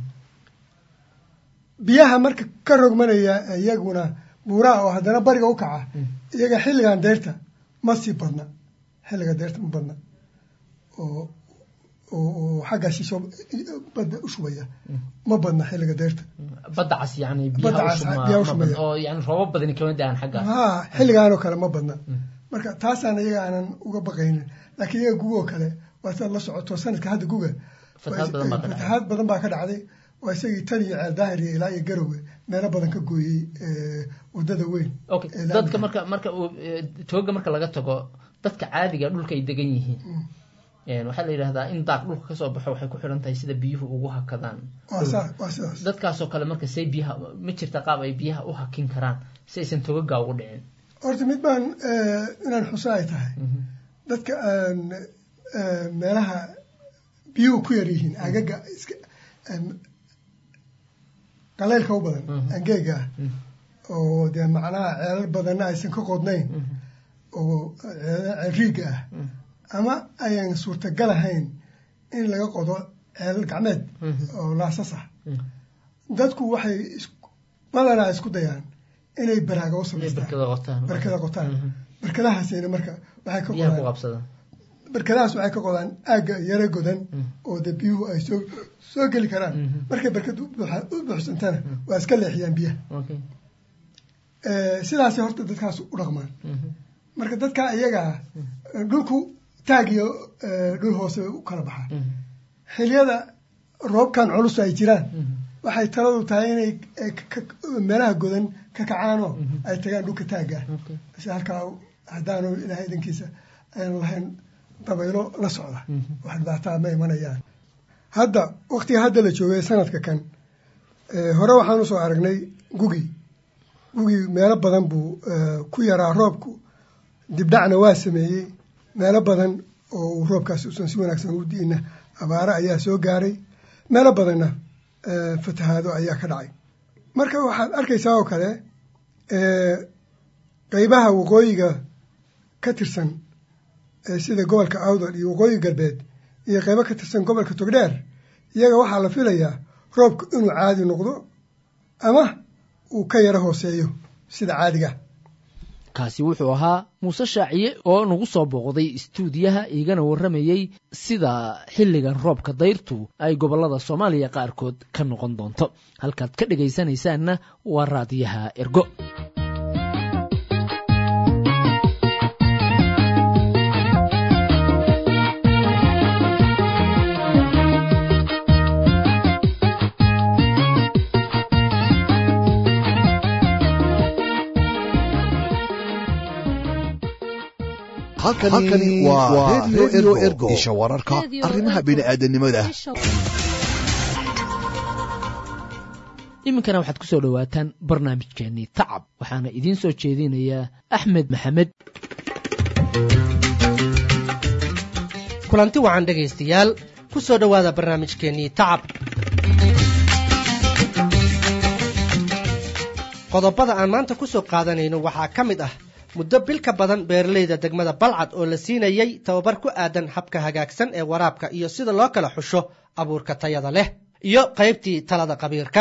biyaha marka ka rogmanaya iyaguna buuraha oo haddana bariga u kaca iyaga xilligan deyrta ma sii badna xilliga deyrta ma badna oo oo xagga shisho badda u shubaya ma badna xilliga deerta badda cas yani Badda cas, biyaha u shumaya. oo yani roobab badani kama daan xagga ha xilligaanoo kale ma badna marka taasaan iyaga aanan uga baqaynin laakiin iyaga gugoo kale waa saad la socoto sanadka hadda guga Fatahaad badan baa ka dhacday. fatahaad badan baa ka dhacday waa isagii tan iyo ceel daahir iyo ilaa iyo garowe meelo badan ka gooyey eh, wadada weyn okay ee laamiga. dadka marka marka uu, eh, tooga marka laga tago dadka caadiga dhulka ay degan yihiin Een, waxaa la yidhahdaa in daaq dhulka kasoo baxo waxay ku xiran tahay sida biyuhu ugu hakadaan waa saa waa sidaas dadkaasoo kale marka say biyaha ma jirta qaab ay biyaha u hakin karaan si aysan togagaa ugu dhicin horta mid baan eh, inaan xuso ay tahay dadka aan eh, meelaha biyuhu ku yar yihiin agaga iska em, qaleylka u badan angeega ah oo dee macnaha ceelal badanna aysan ka qodnayn oo ceelal riiga ah ama ayan suurtagal ahayn in laga qodo ceelal gacmeed oo laasas ah dadku waxay isku- badanaa isku dayaan inay baraaga u samaystaan barkada qotaan barkada qotaan barkadahaasina marka waxay ka biyaha ku qodaan qabsadaan barkadahaas waxay ka qodaan aagga yaro godan oo de biyuhu ay soo soo geli karaan markay barkada u buuxa- u buuxsantana waa iska leexiyaan biyaha okay Eh, sidaasay horta dadkaas u dhaqmaan marka dadka iyaga ah dhulku taag iyo eh, dhul hoose u kala baxaa xiliyada roobkan culus ay jiraan waxay taladu tahay inay eh, ka- ka- meelaha godan ka kacaanoo ay tagaan dhulka taagga ah si halkaa haddaanu ilaahay idankiisa ayaan lahayn dabaylo la socda wax dhibaataa ma imanayaan hadda waktiga hadda la joogay sanadka kan eh, hore waxaan usoo aragnay gugi gugi meelo badan buu eh, ku yaraa roobku dibdhacna waa sameeyey meelo badan oo uu roobkaasi usan si wanaagsan u di'ina abaare ayaa soo gaaray meelo badanna eh, fatahaado ayaa ka dhacay marka waxaad arkaysaa oo kale eh, qeybaha waqooyiga ka tirsan eh, sida gobolka awdal iyo waqooyi galbeed iyo qeybo ka tirsan gobolka togdheer iyaga waxaa la filayaa roobku inuu caadi noqdo ama uu ka yaro hooseeyo sida caadiga kaasi wuxuu ahaa muuse shaaciye oo nagu soo booqday istuudiyaha igana warramayey sida xilligan roobka dayrtu ay gobollada soomaaliya qaarkood ka noqon doonto halkaad ka dhegaysanaysaanna waa raadiyaha ergo halkani waa redio ergo isha wararka arrimaha bini'aadanimada iminkana waxaad ku soo dhowaataan barnaamijkeennii tacab waxaana idiin soo jeedinayaa axmed maxamed kulanti wacan dhegaystayaal ku soo dhowaada barnaamijkeennii tacab qodobada aan maanta ku soo qaadanayno waxaa ka mid ah muddo bil ka badan beeralayda degmada balcad oo la siinayey tababar ku aadan habka hagaagsan ee waraabka iyo sida loo kala xusho abuurka tayada leh iyo qaybtii talada qabiirka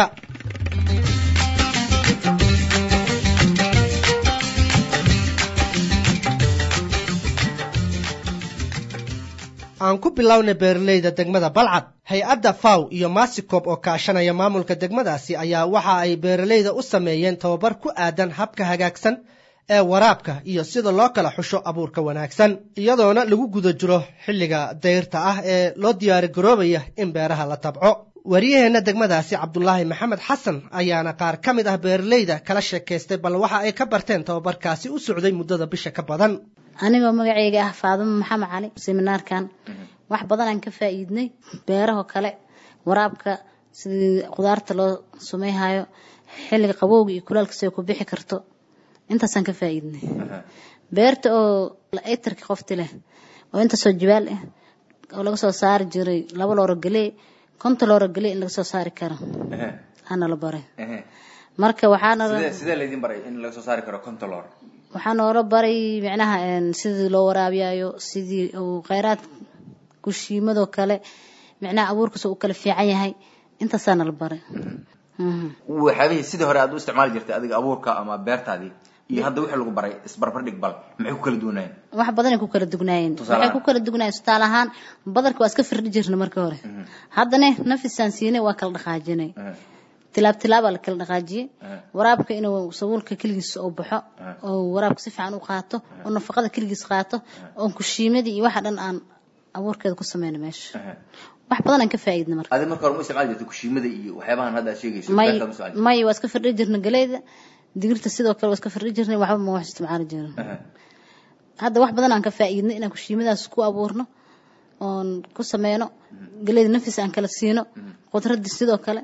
aan ku bilowna beeralayda degmada balcad hay-adda faw iyo masikob oo kaashanaya maamulka degmadaasi ayaa waxa ay beeralayda u sameeyeen tababar ku aadan habka hagaagsan ee waraabka iyo sida loo kala xusho abuurka wanaagsan iyadoona lagu guda jiro xilliga dayrta ah ee loo diyaarigaroobaya in beeraha la tabco wariyaheenna degmadaasi cabdulaahi maxamed xasan ayaana qaar ka mid ah beeralayda kala sheekaystay bal waxa ay ka barteen tababarkaasi u socday muddada bisha ka badan anigoo magacayga ah faadimo maxamed cali seminaarkan wax badan aan ka faa'iidnay beerahoo kale waraabka sidii qudaarta loo samayhayo xilliga qabowga iyo kulaalka siday ku bixi karto intaasaan ka faa'iidnay beerta oo etarka qofti leh oo intaasoo jibaal ah oo laga soo saari jiray laba looro galee konta looro galee in laga soo saari karo ana la baray marka waxaana sidee laydin baray in laga soo saari karo contolor waxaa noola baray micnaha sidii loo waraabiyayo sidii uu kheyraad kushiimadoo kale micnaha abuurkiisa uu kala fiican yahay intaasaana la baray waxyaabihii sidii hore aad u isticmaali jirtay adiga abuurka ama beertaadii iyo hadda wixii lagu baray isbarbardhig bal maxay ku kala duwanayeen wax badanay ku kala dugnaayeen Tusaale waxay ahaan? ku kala dugnaayeen tusaale ahaan badarka waa iska firdhi jirna marka hore haddana nafisaan siinay waa kala dhaqaajinay tilaab tilaabaa la kala dhaqaajiyey waraabka inuu sabuulka keligiis oo baxo oo waraabka si fiican u qaato oo nafaqada keligiis qaato oo kushiimadii iyo waxa dhan aan abuurkeeda ku sameyno meesha wax badan aan ka faa'iidna marka adi marka hore ma isticmaali jirtay kushiimada iyo waxyaabahan hadda aad sheegayso may beertaad ma isticmaali may waa iska firdhi jirna galeyda digirta sidoo kale waa iska firdhi jirnay waxba ma wax isticmaali jirin hadda wax badan aan ka faa'iidnay inaan kushiimadaas ku abuurno oon ku sameyno galeyda nafis aan kala siino khudradda sidoo kale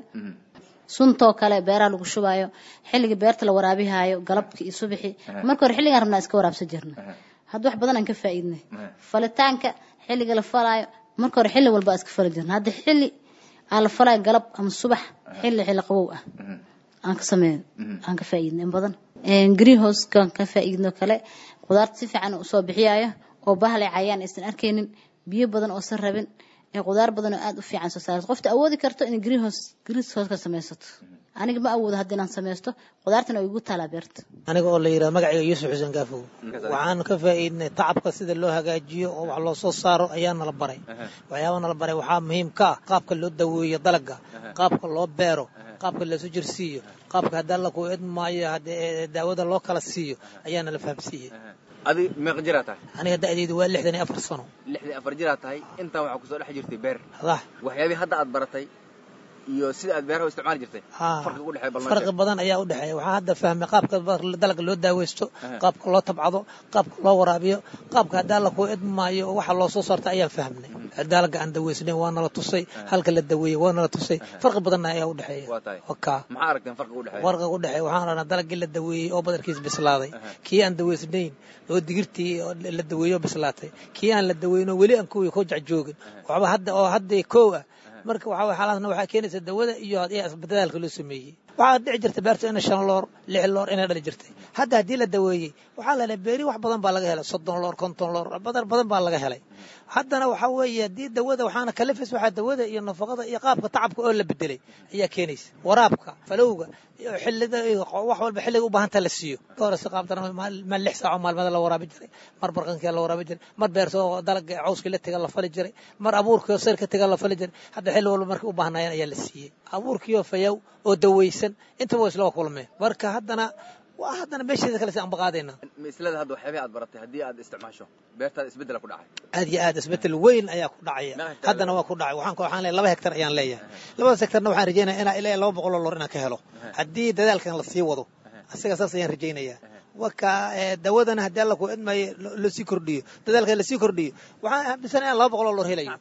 suntoo kale beeraha lagu shubaayo xilliga beerta la waraabihayo galabkii iyo subaxii marka hore xilligaan rabnaa iska waraabsan jirna hadda wax badan aan ka faa'iidnay falitaanka xilliga la falaayo marka hore xilli walba aan iska fali jirna hadda xilli aan la falaayo galab ama subax xilli xilli qabow ah aan ka sameeyo aan ka faa'iidnay in badan greenhouse-kan ka faa'iidno kale qudaarta si fiican u soo bixiyayo oo bahal ay cayaan aysan arkaynin biyo badan oo san rabin ee qudaar badan oo aad u fiican soo saarto qofta awoodi karto in greenhouse greenhouse ka samaysato aniga ma awoodo hadda inaan samaysto qudaartana way igu taalaa beerta aniga oo la yidhaha magacayga yuusuf xuseen gaafow waxaan ka faa'iidnay tacabka sida loo hagaajiyo oo wax loo soo saaro ayaa nala baray waxyaabaa nala baray waxaa muhiim ka ah qaabka loo daweeyo dalaga qaabka loo beero qaabka loosu jirsiiyo qaabka haddii alla ku idmaayo haddii daawada loo kala siiyo ayaa nala fahamsiiyey adi meeqa jiraa tahay aniga da'daydu waa lixdan iyo afar sano lixdii afar jiraa tahay intaan waxaa kusoo dhex jirtay beer lah waxyaabihii hadda aad baratay iyo sida aad beeraha u isticmaali jirtay farqiga u dhexeeya bal noo farqi sheeg. badan ayaa u dhexeeya waxaa hadda fahmay qaabka dalagga loo daaweysto qaabka loo tabcado qaabka loo waraabiyo qaabka haddii alla ku idmaayo oo waxa loo soo saarta ayaan fahmnay dalagga aan daweysnayn waa nala tusay halka la daweeyey waa nala tusay farqi badanna ayaa u dhexeeya waa tahay wakaa maxaa aragteen farqiga u dhexeeya warqa u dhexeeya waxaan rabnaa dalaggii la daweeyey oo badarkiis bislaaday kii aan daweysnayn oo digirtii oo la daweeyo oo bislaatay kii aan la daweyno weli aan kuwii ku jacjoogin waxba hadda oo hadda kow ah marka waxaa waye xaalaasna waxaa keenaysa dawada iyo iyo dadaalka loo sameeyey waxaa dhici jirta beerta ina shan loor lix loor inay dhali jirtay hadda haddii la daweeyey waxaa la helay beeri wax badan baa laga helay soddon loor konton loor badar badan baa laga helay haddana waxaa weeye haddii dawada waxaana kalifis waxaa dawada iyo nafaqada iyo qaabka tacabka oo la bedelay ayaa keenaysa waraabka falowga iyo xillida iyo wax walba xilliga u baahanta la siiyo hore si qaabdana ma lix saaco maalmada la waraabi jiray mar barqankii la waraabi jiray mar beerta oo dalaga cawskii la tega la fali jiray mar abuurkii oo sarka tega la fali jiray hadda xilli walba markay u baahnayeen ayaa la siiyey abuurkii oo fayaw oo daweysan intaba waa islaba kulmeen marka haddana waa haddana meesheeda kale si aan baqaadayna mislada hadda waxyaabihii aad baratay haddii aad isticmaasho beertaada isbeddela ku dhacay aad iyo aad isbeddel weyn ayaa ku dhacaya haddana waa ku dhacay waxaan waxaan leeyahay laba hektar ayaan leeyahay labadaas hektarna waxaan rajaynaya inaa ilaa laba boqol oo loor inaan ka helo haddii dadaalkan la sii wado asiga saas ayaan rajaynayaa waka dawadana haddii alla ku idmaayo lasii kordhiyo dadaalka lasii kordhiyo waxaan aaminsan inaan laba boqol oo loor helayo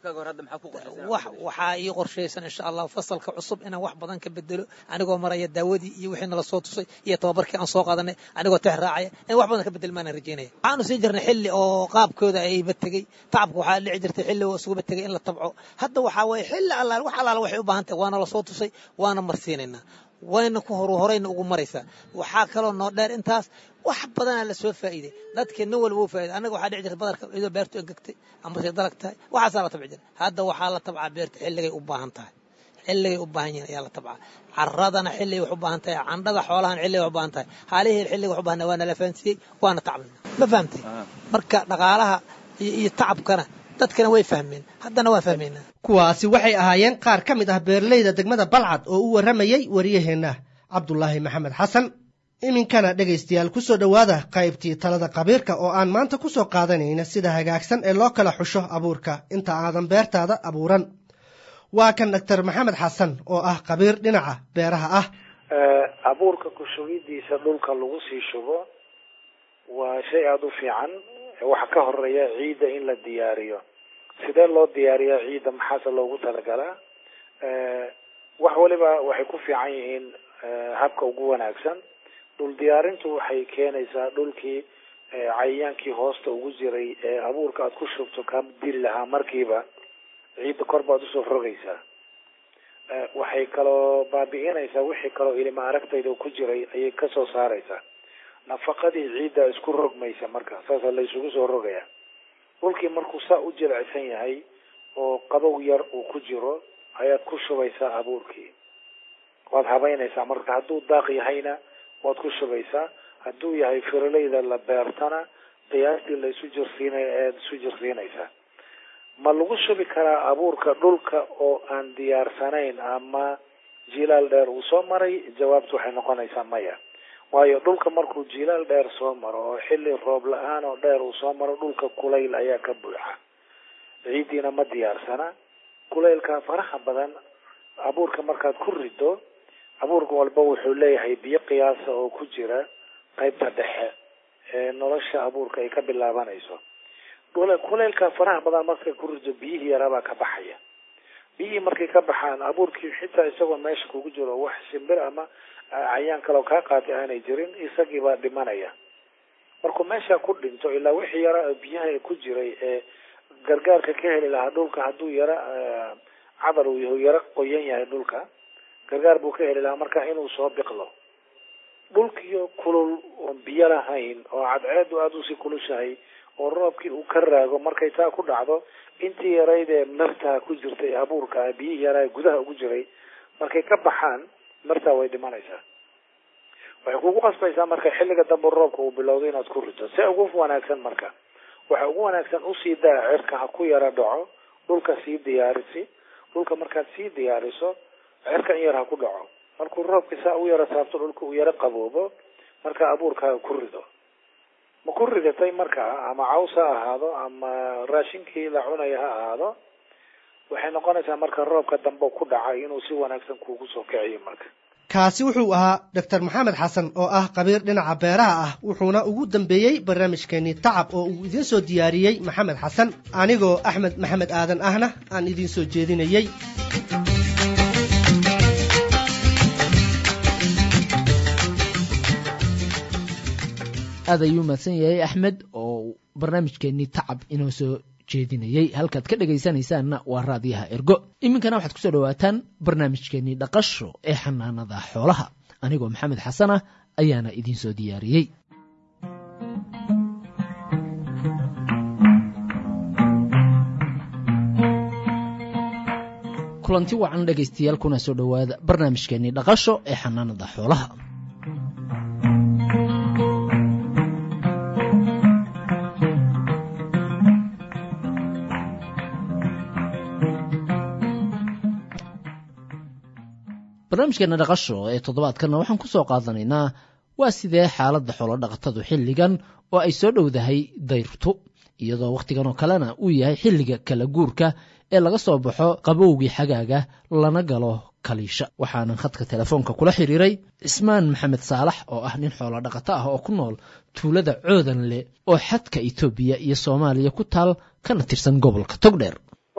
wax waxaa ii qorshaysan insha allah fasalka cusub inaan wax badan ka bedelo anigoo maraya daawadii iyo wixii nala soo tusay iyo tababarkii aan soo qaadanay anigoo tex raacaya in wax badan ka bedel maanaan rajaynaya waxaanu sii jirnay xilli oo qaabkooda ayba tegey tacabka waxaa dhici jirtay xilli oo isuguba tegey in la tabco hadda waxaa waye xilli allaal wax allaala waxay u baahan tahay waana la soo tusay waana marsiinaynaa wayna ku horu horayna ugu maraysaa waxaa kaloo noo dheer intaas wax badanaa la soo faa'iiday dadkii nin walba uu faa'iday annaga waxaa dhici jirta badarka iyadoo beertu engegtay amase dalag tahay waxaasaa la tabci jira hadda waxaa la tabcaa beerta xilligay u baahan tahay xilligay u baahan yihiin ayaa la tabcaa caradana xilligay wax u baahan tahay candhada xoolahan xilligay wax u baahan tahay haalihii xilligay wax u baahan waana la fahansiiyey waana tacbina ma fahamtay marka dhaqaalaha iyo tacabkana dadkana way fahmeen haddana waa fahmaynaa kuwaasi waxay ahaayeen qaar ka mid ah beeralayda degmada balcad oo u warramayey wariyaheenna cabdulaahi maxamed xasan iminkana dhegaystayaal ku soo dhowaada qaybtii talada qabiirka oo aan maanta ku soo qaadanayna sida hagaagsan ee loo kala xusho abuurka inta aadan beertaada abuuran waa kan doctor maxamed xasan oo ah qabiir dhinaca beeraha ah abuurka kushubidiisa dhulka lagu sii shubo waa shay aada u fiican waxa ka horeeya ciidda in la diyaariyo sidee loo diyaariyaa ciidda maxaase loogu talagalaa wax waliba waxay ku fiican yihiin habka ugu wanaagsan dhul diyaarintu waxay keenaysaa dhulkii cayayaankii hoosta ugu jiray ee abuurka aada ku shubto ka dili lahaa markiiba ciidda kor baad usoo rogaysaa waxay kaloo baabi'inaysaa wixii kaloo ilima aragtayda ku jiray ayay kasoo saaraysaa nafaqadii ciidda isku rogmaysa marka saasa la isugu soo rogaya dhulkii markuu saa u jilicsan yahay oo qabow yar uu ku jiro ayaad ku shubaysaa abuurkii waad habaynaysaa marka hadduu daaq yahayna waad ku shubaysaa hadduu yahay firaleyda la beertana qiyaastii la isu jirsiinay eed isu jirsiinaysaa ma lagu shubi karaa abuurka dhulka oo aan diyaarsanayn ama jilaal dheer uu soo maray jawaabtu waxay noqonaysaa maya waayo dhulka markuu jilaal dheer soo maro oo xilli roob la-aan oo dheer uu soo maro dhulka kulayl ayaa ka buuxa ciiddiina ma diyaarsana kulaylka faraha badan abuurka markaad ku rido abuurka walba wuxuu leeyahay biyo qiyaasa oo ku jira qaybta dhexe ee nolosha abuurka ay ka bilaabanayso kulaylka faraha badan markay ku rido biyihii yaraabaa ka baxaya biyihii markay ka baxaan abuurkii xitaa isagoo meesha kugu jiro wax shimbir ama cayaan kaleo kaa qaatay aanay jirin isagiibaa dhimanaya markuu meesha ku dhinto ilaa wixii yara biyaha ku jiray ee gargaarka ka heli lahaa dhulka hadduu yara cadar uu yahay yara qoyan yahay dhulka gargaar buu ka heli lahaa marka inuu soo biqlo dhulkiyo kulul oon biyo lahayn oo cadceedu aada usii kulushahay oo roobkii uu ka raago markay taa ku dhacdo intii yarayd ee martaa ku jirtay abuurka biyihii yaraa gudaha ugu jiray markay ka baxaan martaa way dhimanaysaa waxay kugu qasbaysaa marka xilliga dambe roobka uu bilowdo inaad ku rito se ugu wanaagsan marka waxa ugu wanaagsan usii daa cirka ha ku yara dhaco dhulka sii diyaarisi dhulka markaad sii diyaariso cirka in yar ha ku dhaco markuu roobka saa u yara saabto dhulka uu yara qaboobo marka abuurkaaga ku rido ma ku ridatay markaa ama caws ha ahaado ama raashinkii la cunaya ha ahaado waxay noqonaysaa marka roobka dambe ku dhacay inuu si wanaagsan kuugu soo kiciyo marka kaasi wuxuu ahaa doctor maxamed xasan oo ah khabiir dhinaca beeraha ah wuxuuna ugu dambeeyey barnaamijkeenii tacab oo uu idiin soo diyaariyey maxamed xasan anigoo axmed maxamed aadan ahna aan idiin soo jeedinayey aad ayuu mahadsan yahay axmed oo barnaamijkeenii tacab inoo soo jeedinayey halkaad ka dhegaysanaysaanna waa raadiyaha ergo iminkana waxaad kusoo dhawaataan barnaamijkeenii dhaqasho ee xanaanada xoolaha anigoo maxamed xasan ah ayaana idiin soo diyaariyey kulanti wacan dhegaystayaal kuna soo dhowaada barnaamijkeenii dhaqasho ee xanaanada xoolaha barnaamijkeena dhaqasho ee toddobaadkanna waxaan ku soo qaadanaynaa waa sidee xaaladda xoolo dhaqatadu xilligan oo ay soo dhowdahay dayrtu iyadoo wakhtigan oo kalena uu yahay xilliga kala guurka ee laga soo baxo qabowgii xagaaga lana galo kaliisha waxaanan khadka telefoonka kula xiriiray cismaan maxamed saalax oo ah nin xoolo dhaqato ah oo ku nool tuulada coodanle oo xadka etoobiya iyo soomaaliya ku taal kana tirsan gobolka togdheer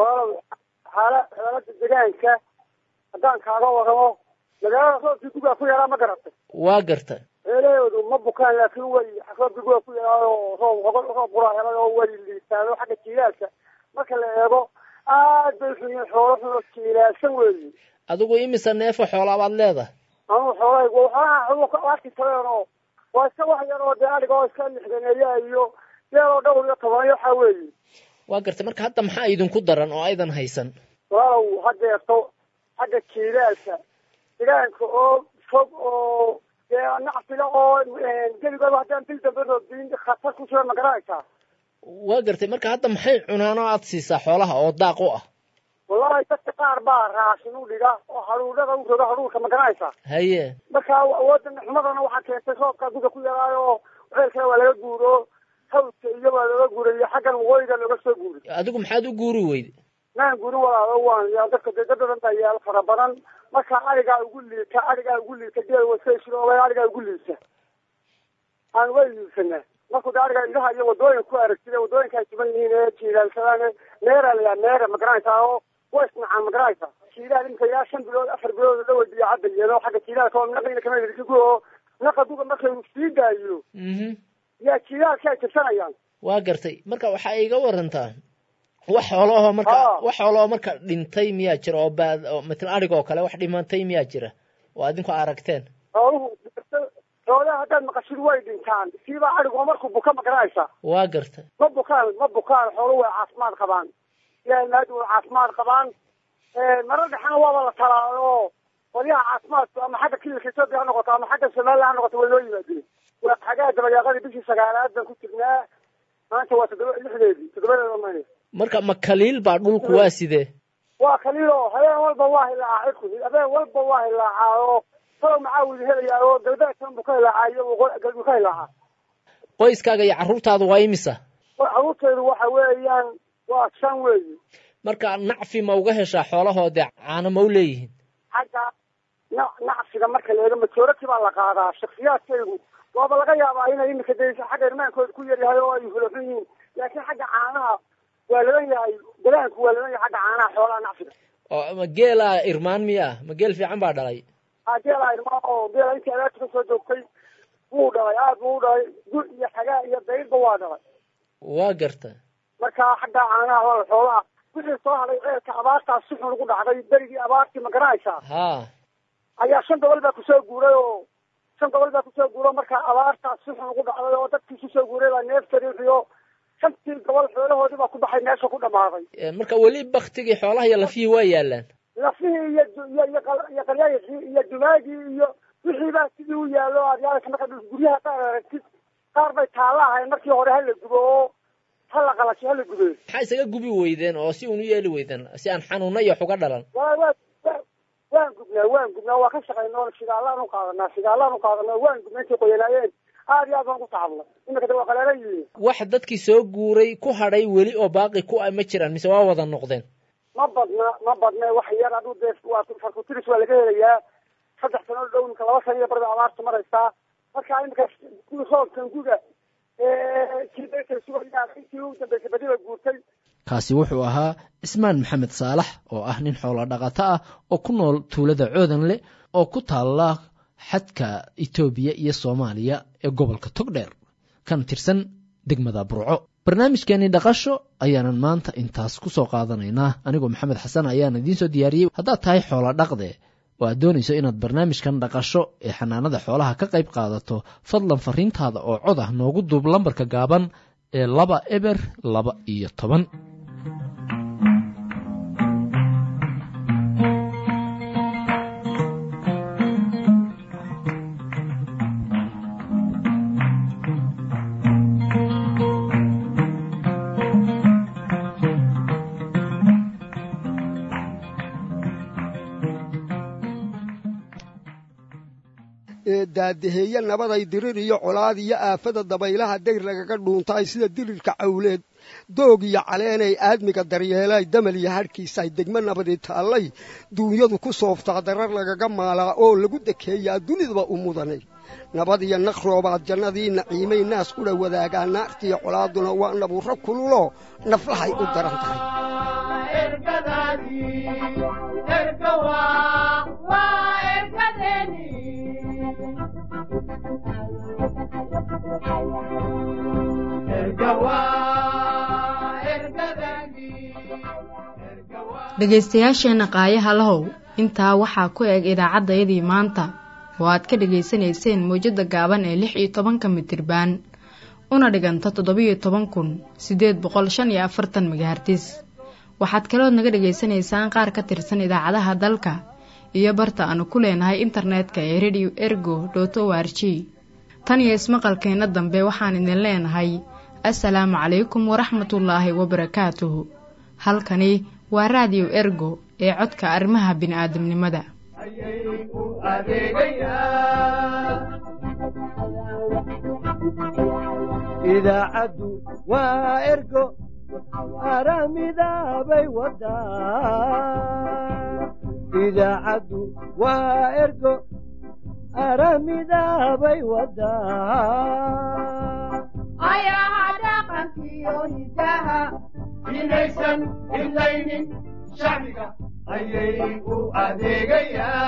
haddaan kaaga waramo magaalada roobkii gugaa ku yaraa ma garatay waa garta eelaheedu ma bukaan laakiin way roobkii gugaa ku yaraayo roob roob quraa helay oo way liitaado xagga jiilaalka marka la eego aad bay xunyiin xoolo xuno jiilaalsan weeyi adigu imisa neefo xoolaabaad leedahay anugu xoolahaygu xoolaha arki kareen oo waa iska wax yar oo dee adhiga oo iska lixdaneeya iyo deeloo dhowr iyo toban waxaa weeyi waa garta marka hadda maxaa idinku daran oo aydan haysan walaalow hadeerto xagga jiilaalka degaanka oo fog oo dee nacfila oo geligooda haddaan bil dambe roobdiin khatar ku jira ma garanaysaa waa gartay marka hadda maxay cunaan oo aad siisaa xoolaha oo daaq u ah wallahi dadka qaar baa raashin u dhiga oo haruudhada u roga haruurka ma garanaysaa haye marka awooda xumadana waxaa keentay roobka guga ku yaraayo oo ceelkana waa laga guuro hawdka iyo waa laga guurayo xaggan waqooyiga looga soo guuray adigu maxaad u guuri weyde maan guri walaalo waan yaa dadka dee dad badan baa yaal fara badan marka arigaa ugu liita arigaa ugu liita geel waskashirooba arigaa ugu liita aan way liisanaa markuu da arigaa idaha iyo wadooyin ku aragtida wadooyinka ay tuban yihiin ee jiilaalsadaan meera la yaa meera ma garanaysaa oo way isnacaan ma garanaysaa jiilaal imika yaa shan bilood afar bilood dhaway biyo cadda yeelo xagga jiilaalka oo naqina kama hirkigu oo naqa duga markay sii daayo yaa jiilaalka ay tirsanayaan waa gartay marka waxaa iga warantaa wax xoolahoo marka wax xoolahoo marka dhintay miyaa jira oo baad oo matala arig oo kale wax dhimantay miyaa jira oo adinku aragteen xooluhu xoolaha haddaad maqashid way dhintaan siibaa arigoo markuu buka ma garanaysaa waa garta ma bukaan ma bukaan xooluhu way caafimaad qabaan ilaahay maadi way caafimaad qabaan mara dhexana waaba la talaa oo qolyaha caafimaadku ama xagga kililka etoobiya ha noqoto ama xagga somaliland ha noqoto way loo yimaadeen waa xagaa dabayaaqadii bishii sagaalaad baan ku jirnaa maanta waa toddoba lixdeedii toddobadeeda mayne marka ma kaliil baa dhulku waa sidee waa kaliil oo habeen walba waa hilaacaa cidku habeen walba waa hilaacaa oo salow macaawid helayaa oo galbeedkan buu ka hilaacaa iyo buu ka hilaacaa qoyskaaga iyo carruurtaadu waa imisa carruurteedu waxa weeyaan waa shan weeyi marka nacfi ma uga heshaa xoolahoodee caano ma u leeyihiin xagga na nacfiga marka la eego majority baa la qaadaa shaksiyaadkaygu waaba laga yaabaa inay imika de xagga irmaankooda ku yaryahay oo ay hulaxun yihiin laakiin xagga caanaha waa laban yahay dalaanku waa laban yahay xagga caanaha xoolaha nacfiga oo ma geelaa irmaan miya ma geel fiican baa dhalay a geelaa irmaan oo geela intii adaabta kasoo joogtay wuu dhalay aad buu u dhalay gu iyo xagaa iyo dayrba waa dhalay waa garta marka xagga caanaha waa xoolaha wixii soo hadhay ceelka abaartaas si xun ugu dhacday berigii abaartii ma garanaysaa ha ayaa shan gobol baa kusoo guuray oo shan gobol baa kusoo guuro marka abaartaas si xun ugu dhacday oo dadkii kusoo guuray baa neeftario shantii gobol xoolahoodii baa ku baxay meesha ku dhamaaday marka weli baktigii xoolaha iyo lafihii waa yaalaan lafihii iyo iyo iyo qalyayxii iyo dumaagii iyo wixii baa sidii u yaallo aad yaalasa marka guryaha qaar aragtid qaar bay taalla ahayn markii hore hala gubo oo hala qalasho hala gube maxaa isaga gubi weydeen oo si uun u yeeli weydeen si aan xanuuna iyo wax uga dhalan wa wa waan gubnaa waan gubnaa waa ka shaqaynaa oo shigaalaan u qaadanaa shigaalaan u qaadanaa waan gubnaa intay qoyanaayeen aad iyo aad baan ku tacabnay imika de waa qaleelan yihiin wax dadkii soo guuray ku hadhay weli oo baaqi ku ah ma jiraan mise waa wada noqdeen ma badna ma badna wax yar aduu dee waa farkutiris waa laga helayaa saddex sano dhow imika laba sano iyo barda abaarta maraysaa marka imika roobkan guga intii u dambeysay badiba guurtay kaasi wuxuu ahaa cismaan maxamed saalax oo ah nin xoolo dhaqato ah oo ku nool tuulada coodanle oo ku taalla xadka etoobiya iyo soomaaliya ee gobolka togdheer kan tirsan degmada burco barnaamijkeenii dhaqasho ayaanan maanta intaas ku soo qaadanaynaa anigoo maxamed xasan ayaan idiin soo diyaariyey haddaad tahay xoolo dhaqde oo aad doonayso inaad barnaamijkan dhaqasho ee xanaanada xoolaha ka qayb qaadato fadlan fariintaada oo cod ah noogu duub lambarka gaaban ee laba eber laba iyo toban daadaheeye nabaday dirir iyo colaad iyo aafada dabaylaha dayr lagaga dhuuntaay sida dirirka cawleed doog iyo caleenay aadmiga daryeelay damal iyo hadhkiisaay degmo nabadi taallay duunyadu ku sooftaa darar lagaga maalaa oo lagu dekeeyaa dunidaba u mudanay nabad iyo naqroobaad jannadii naciimay naas kudha wadaagaa naartiiyo colaaduna waa nabuurro kululoo naflahay u daran tahay dhegaystayaasheenna qaayaha lahow intaa waxaa ku eg idaacaddayadii maanta oo aad ka dhegaysanayseen mawjadda gaaban ee lix iyo tobanka mitirbaan una dhiganta toddobiyo toban kun siddeed boqol shan iyo afartan megahartis waxaad kalood naga dhegaysanaysaan qaar ka tirsan idaacadaha dalka iyo barta aanu ku leenahay internetka ee radio ergo dot o r g tan iyo ismaqalkeenna dambe waxaan idin leenahay assalaamu calaykum waraxmatullaahi wabarakaatuhu halkani waa raadiyo ergo ee codka arrimaha bini'aadamnimada idaacaddu waa ergo aramidaabay wadaa idaacaddu waa ergo aramidaabay wadaa ayaha dhaqankiyo hidaha inaysan hidlaynin shacbiga ayay u adeegayaan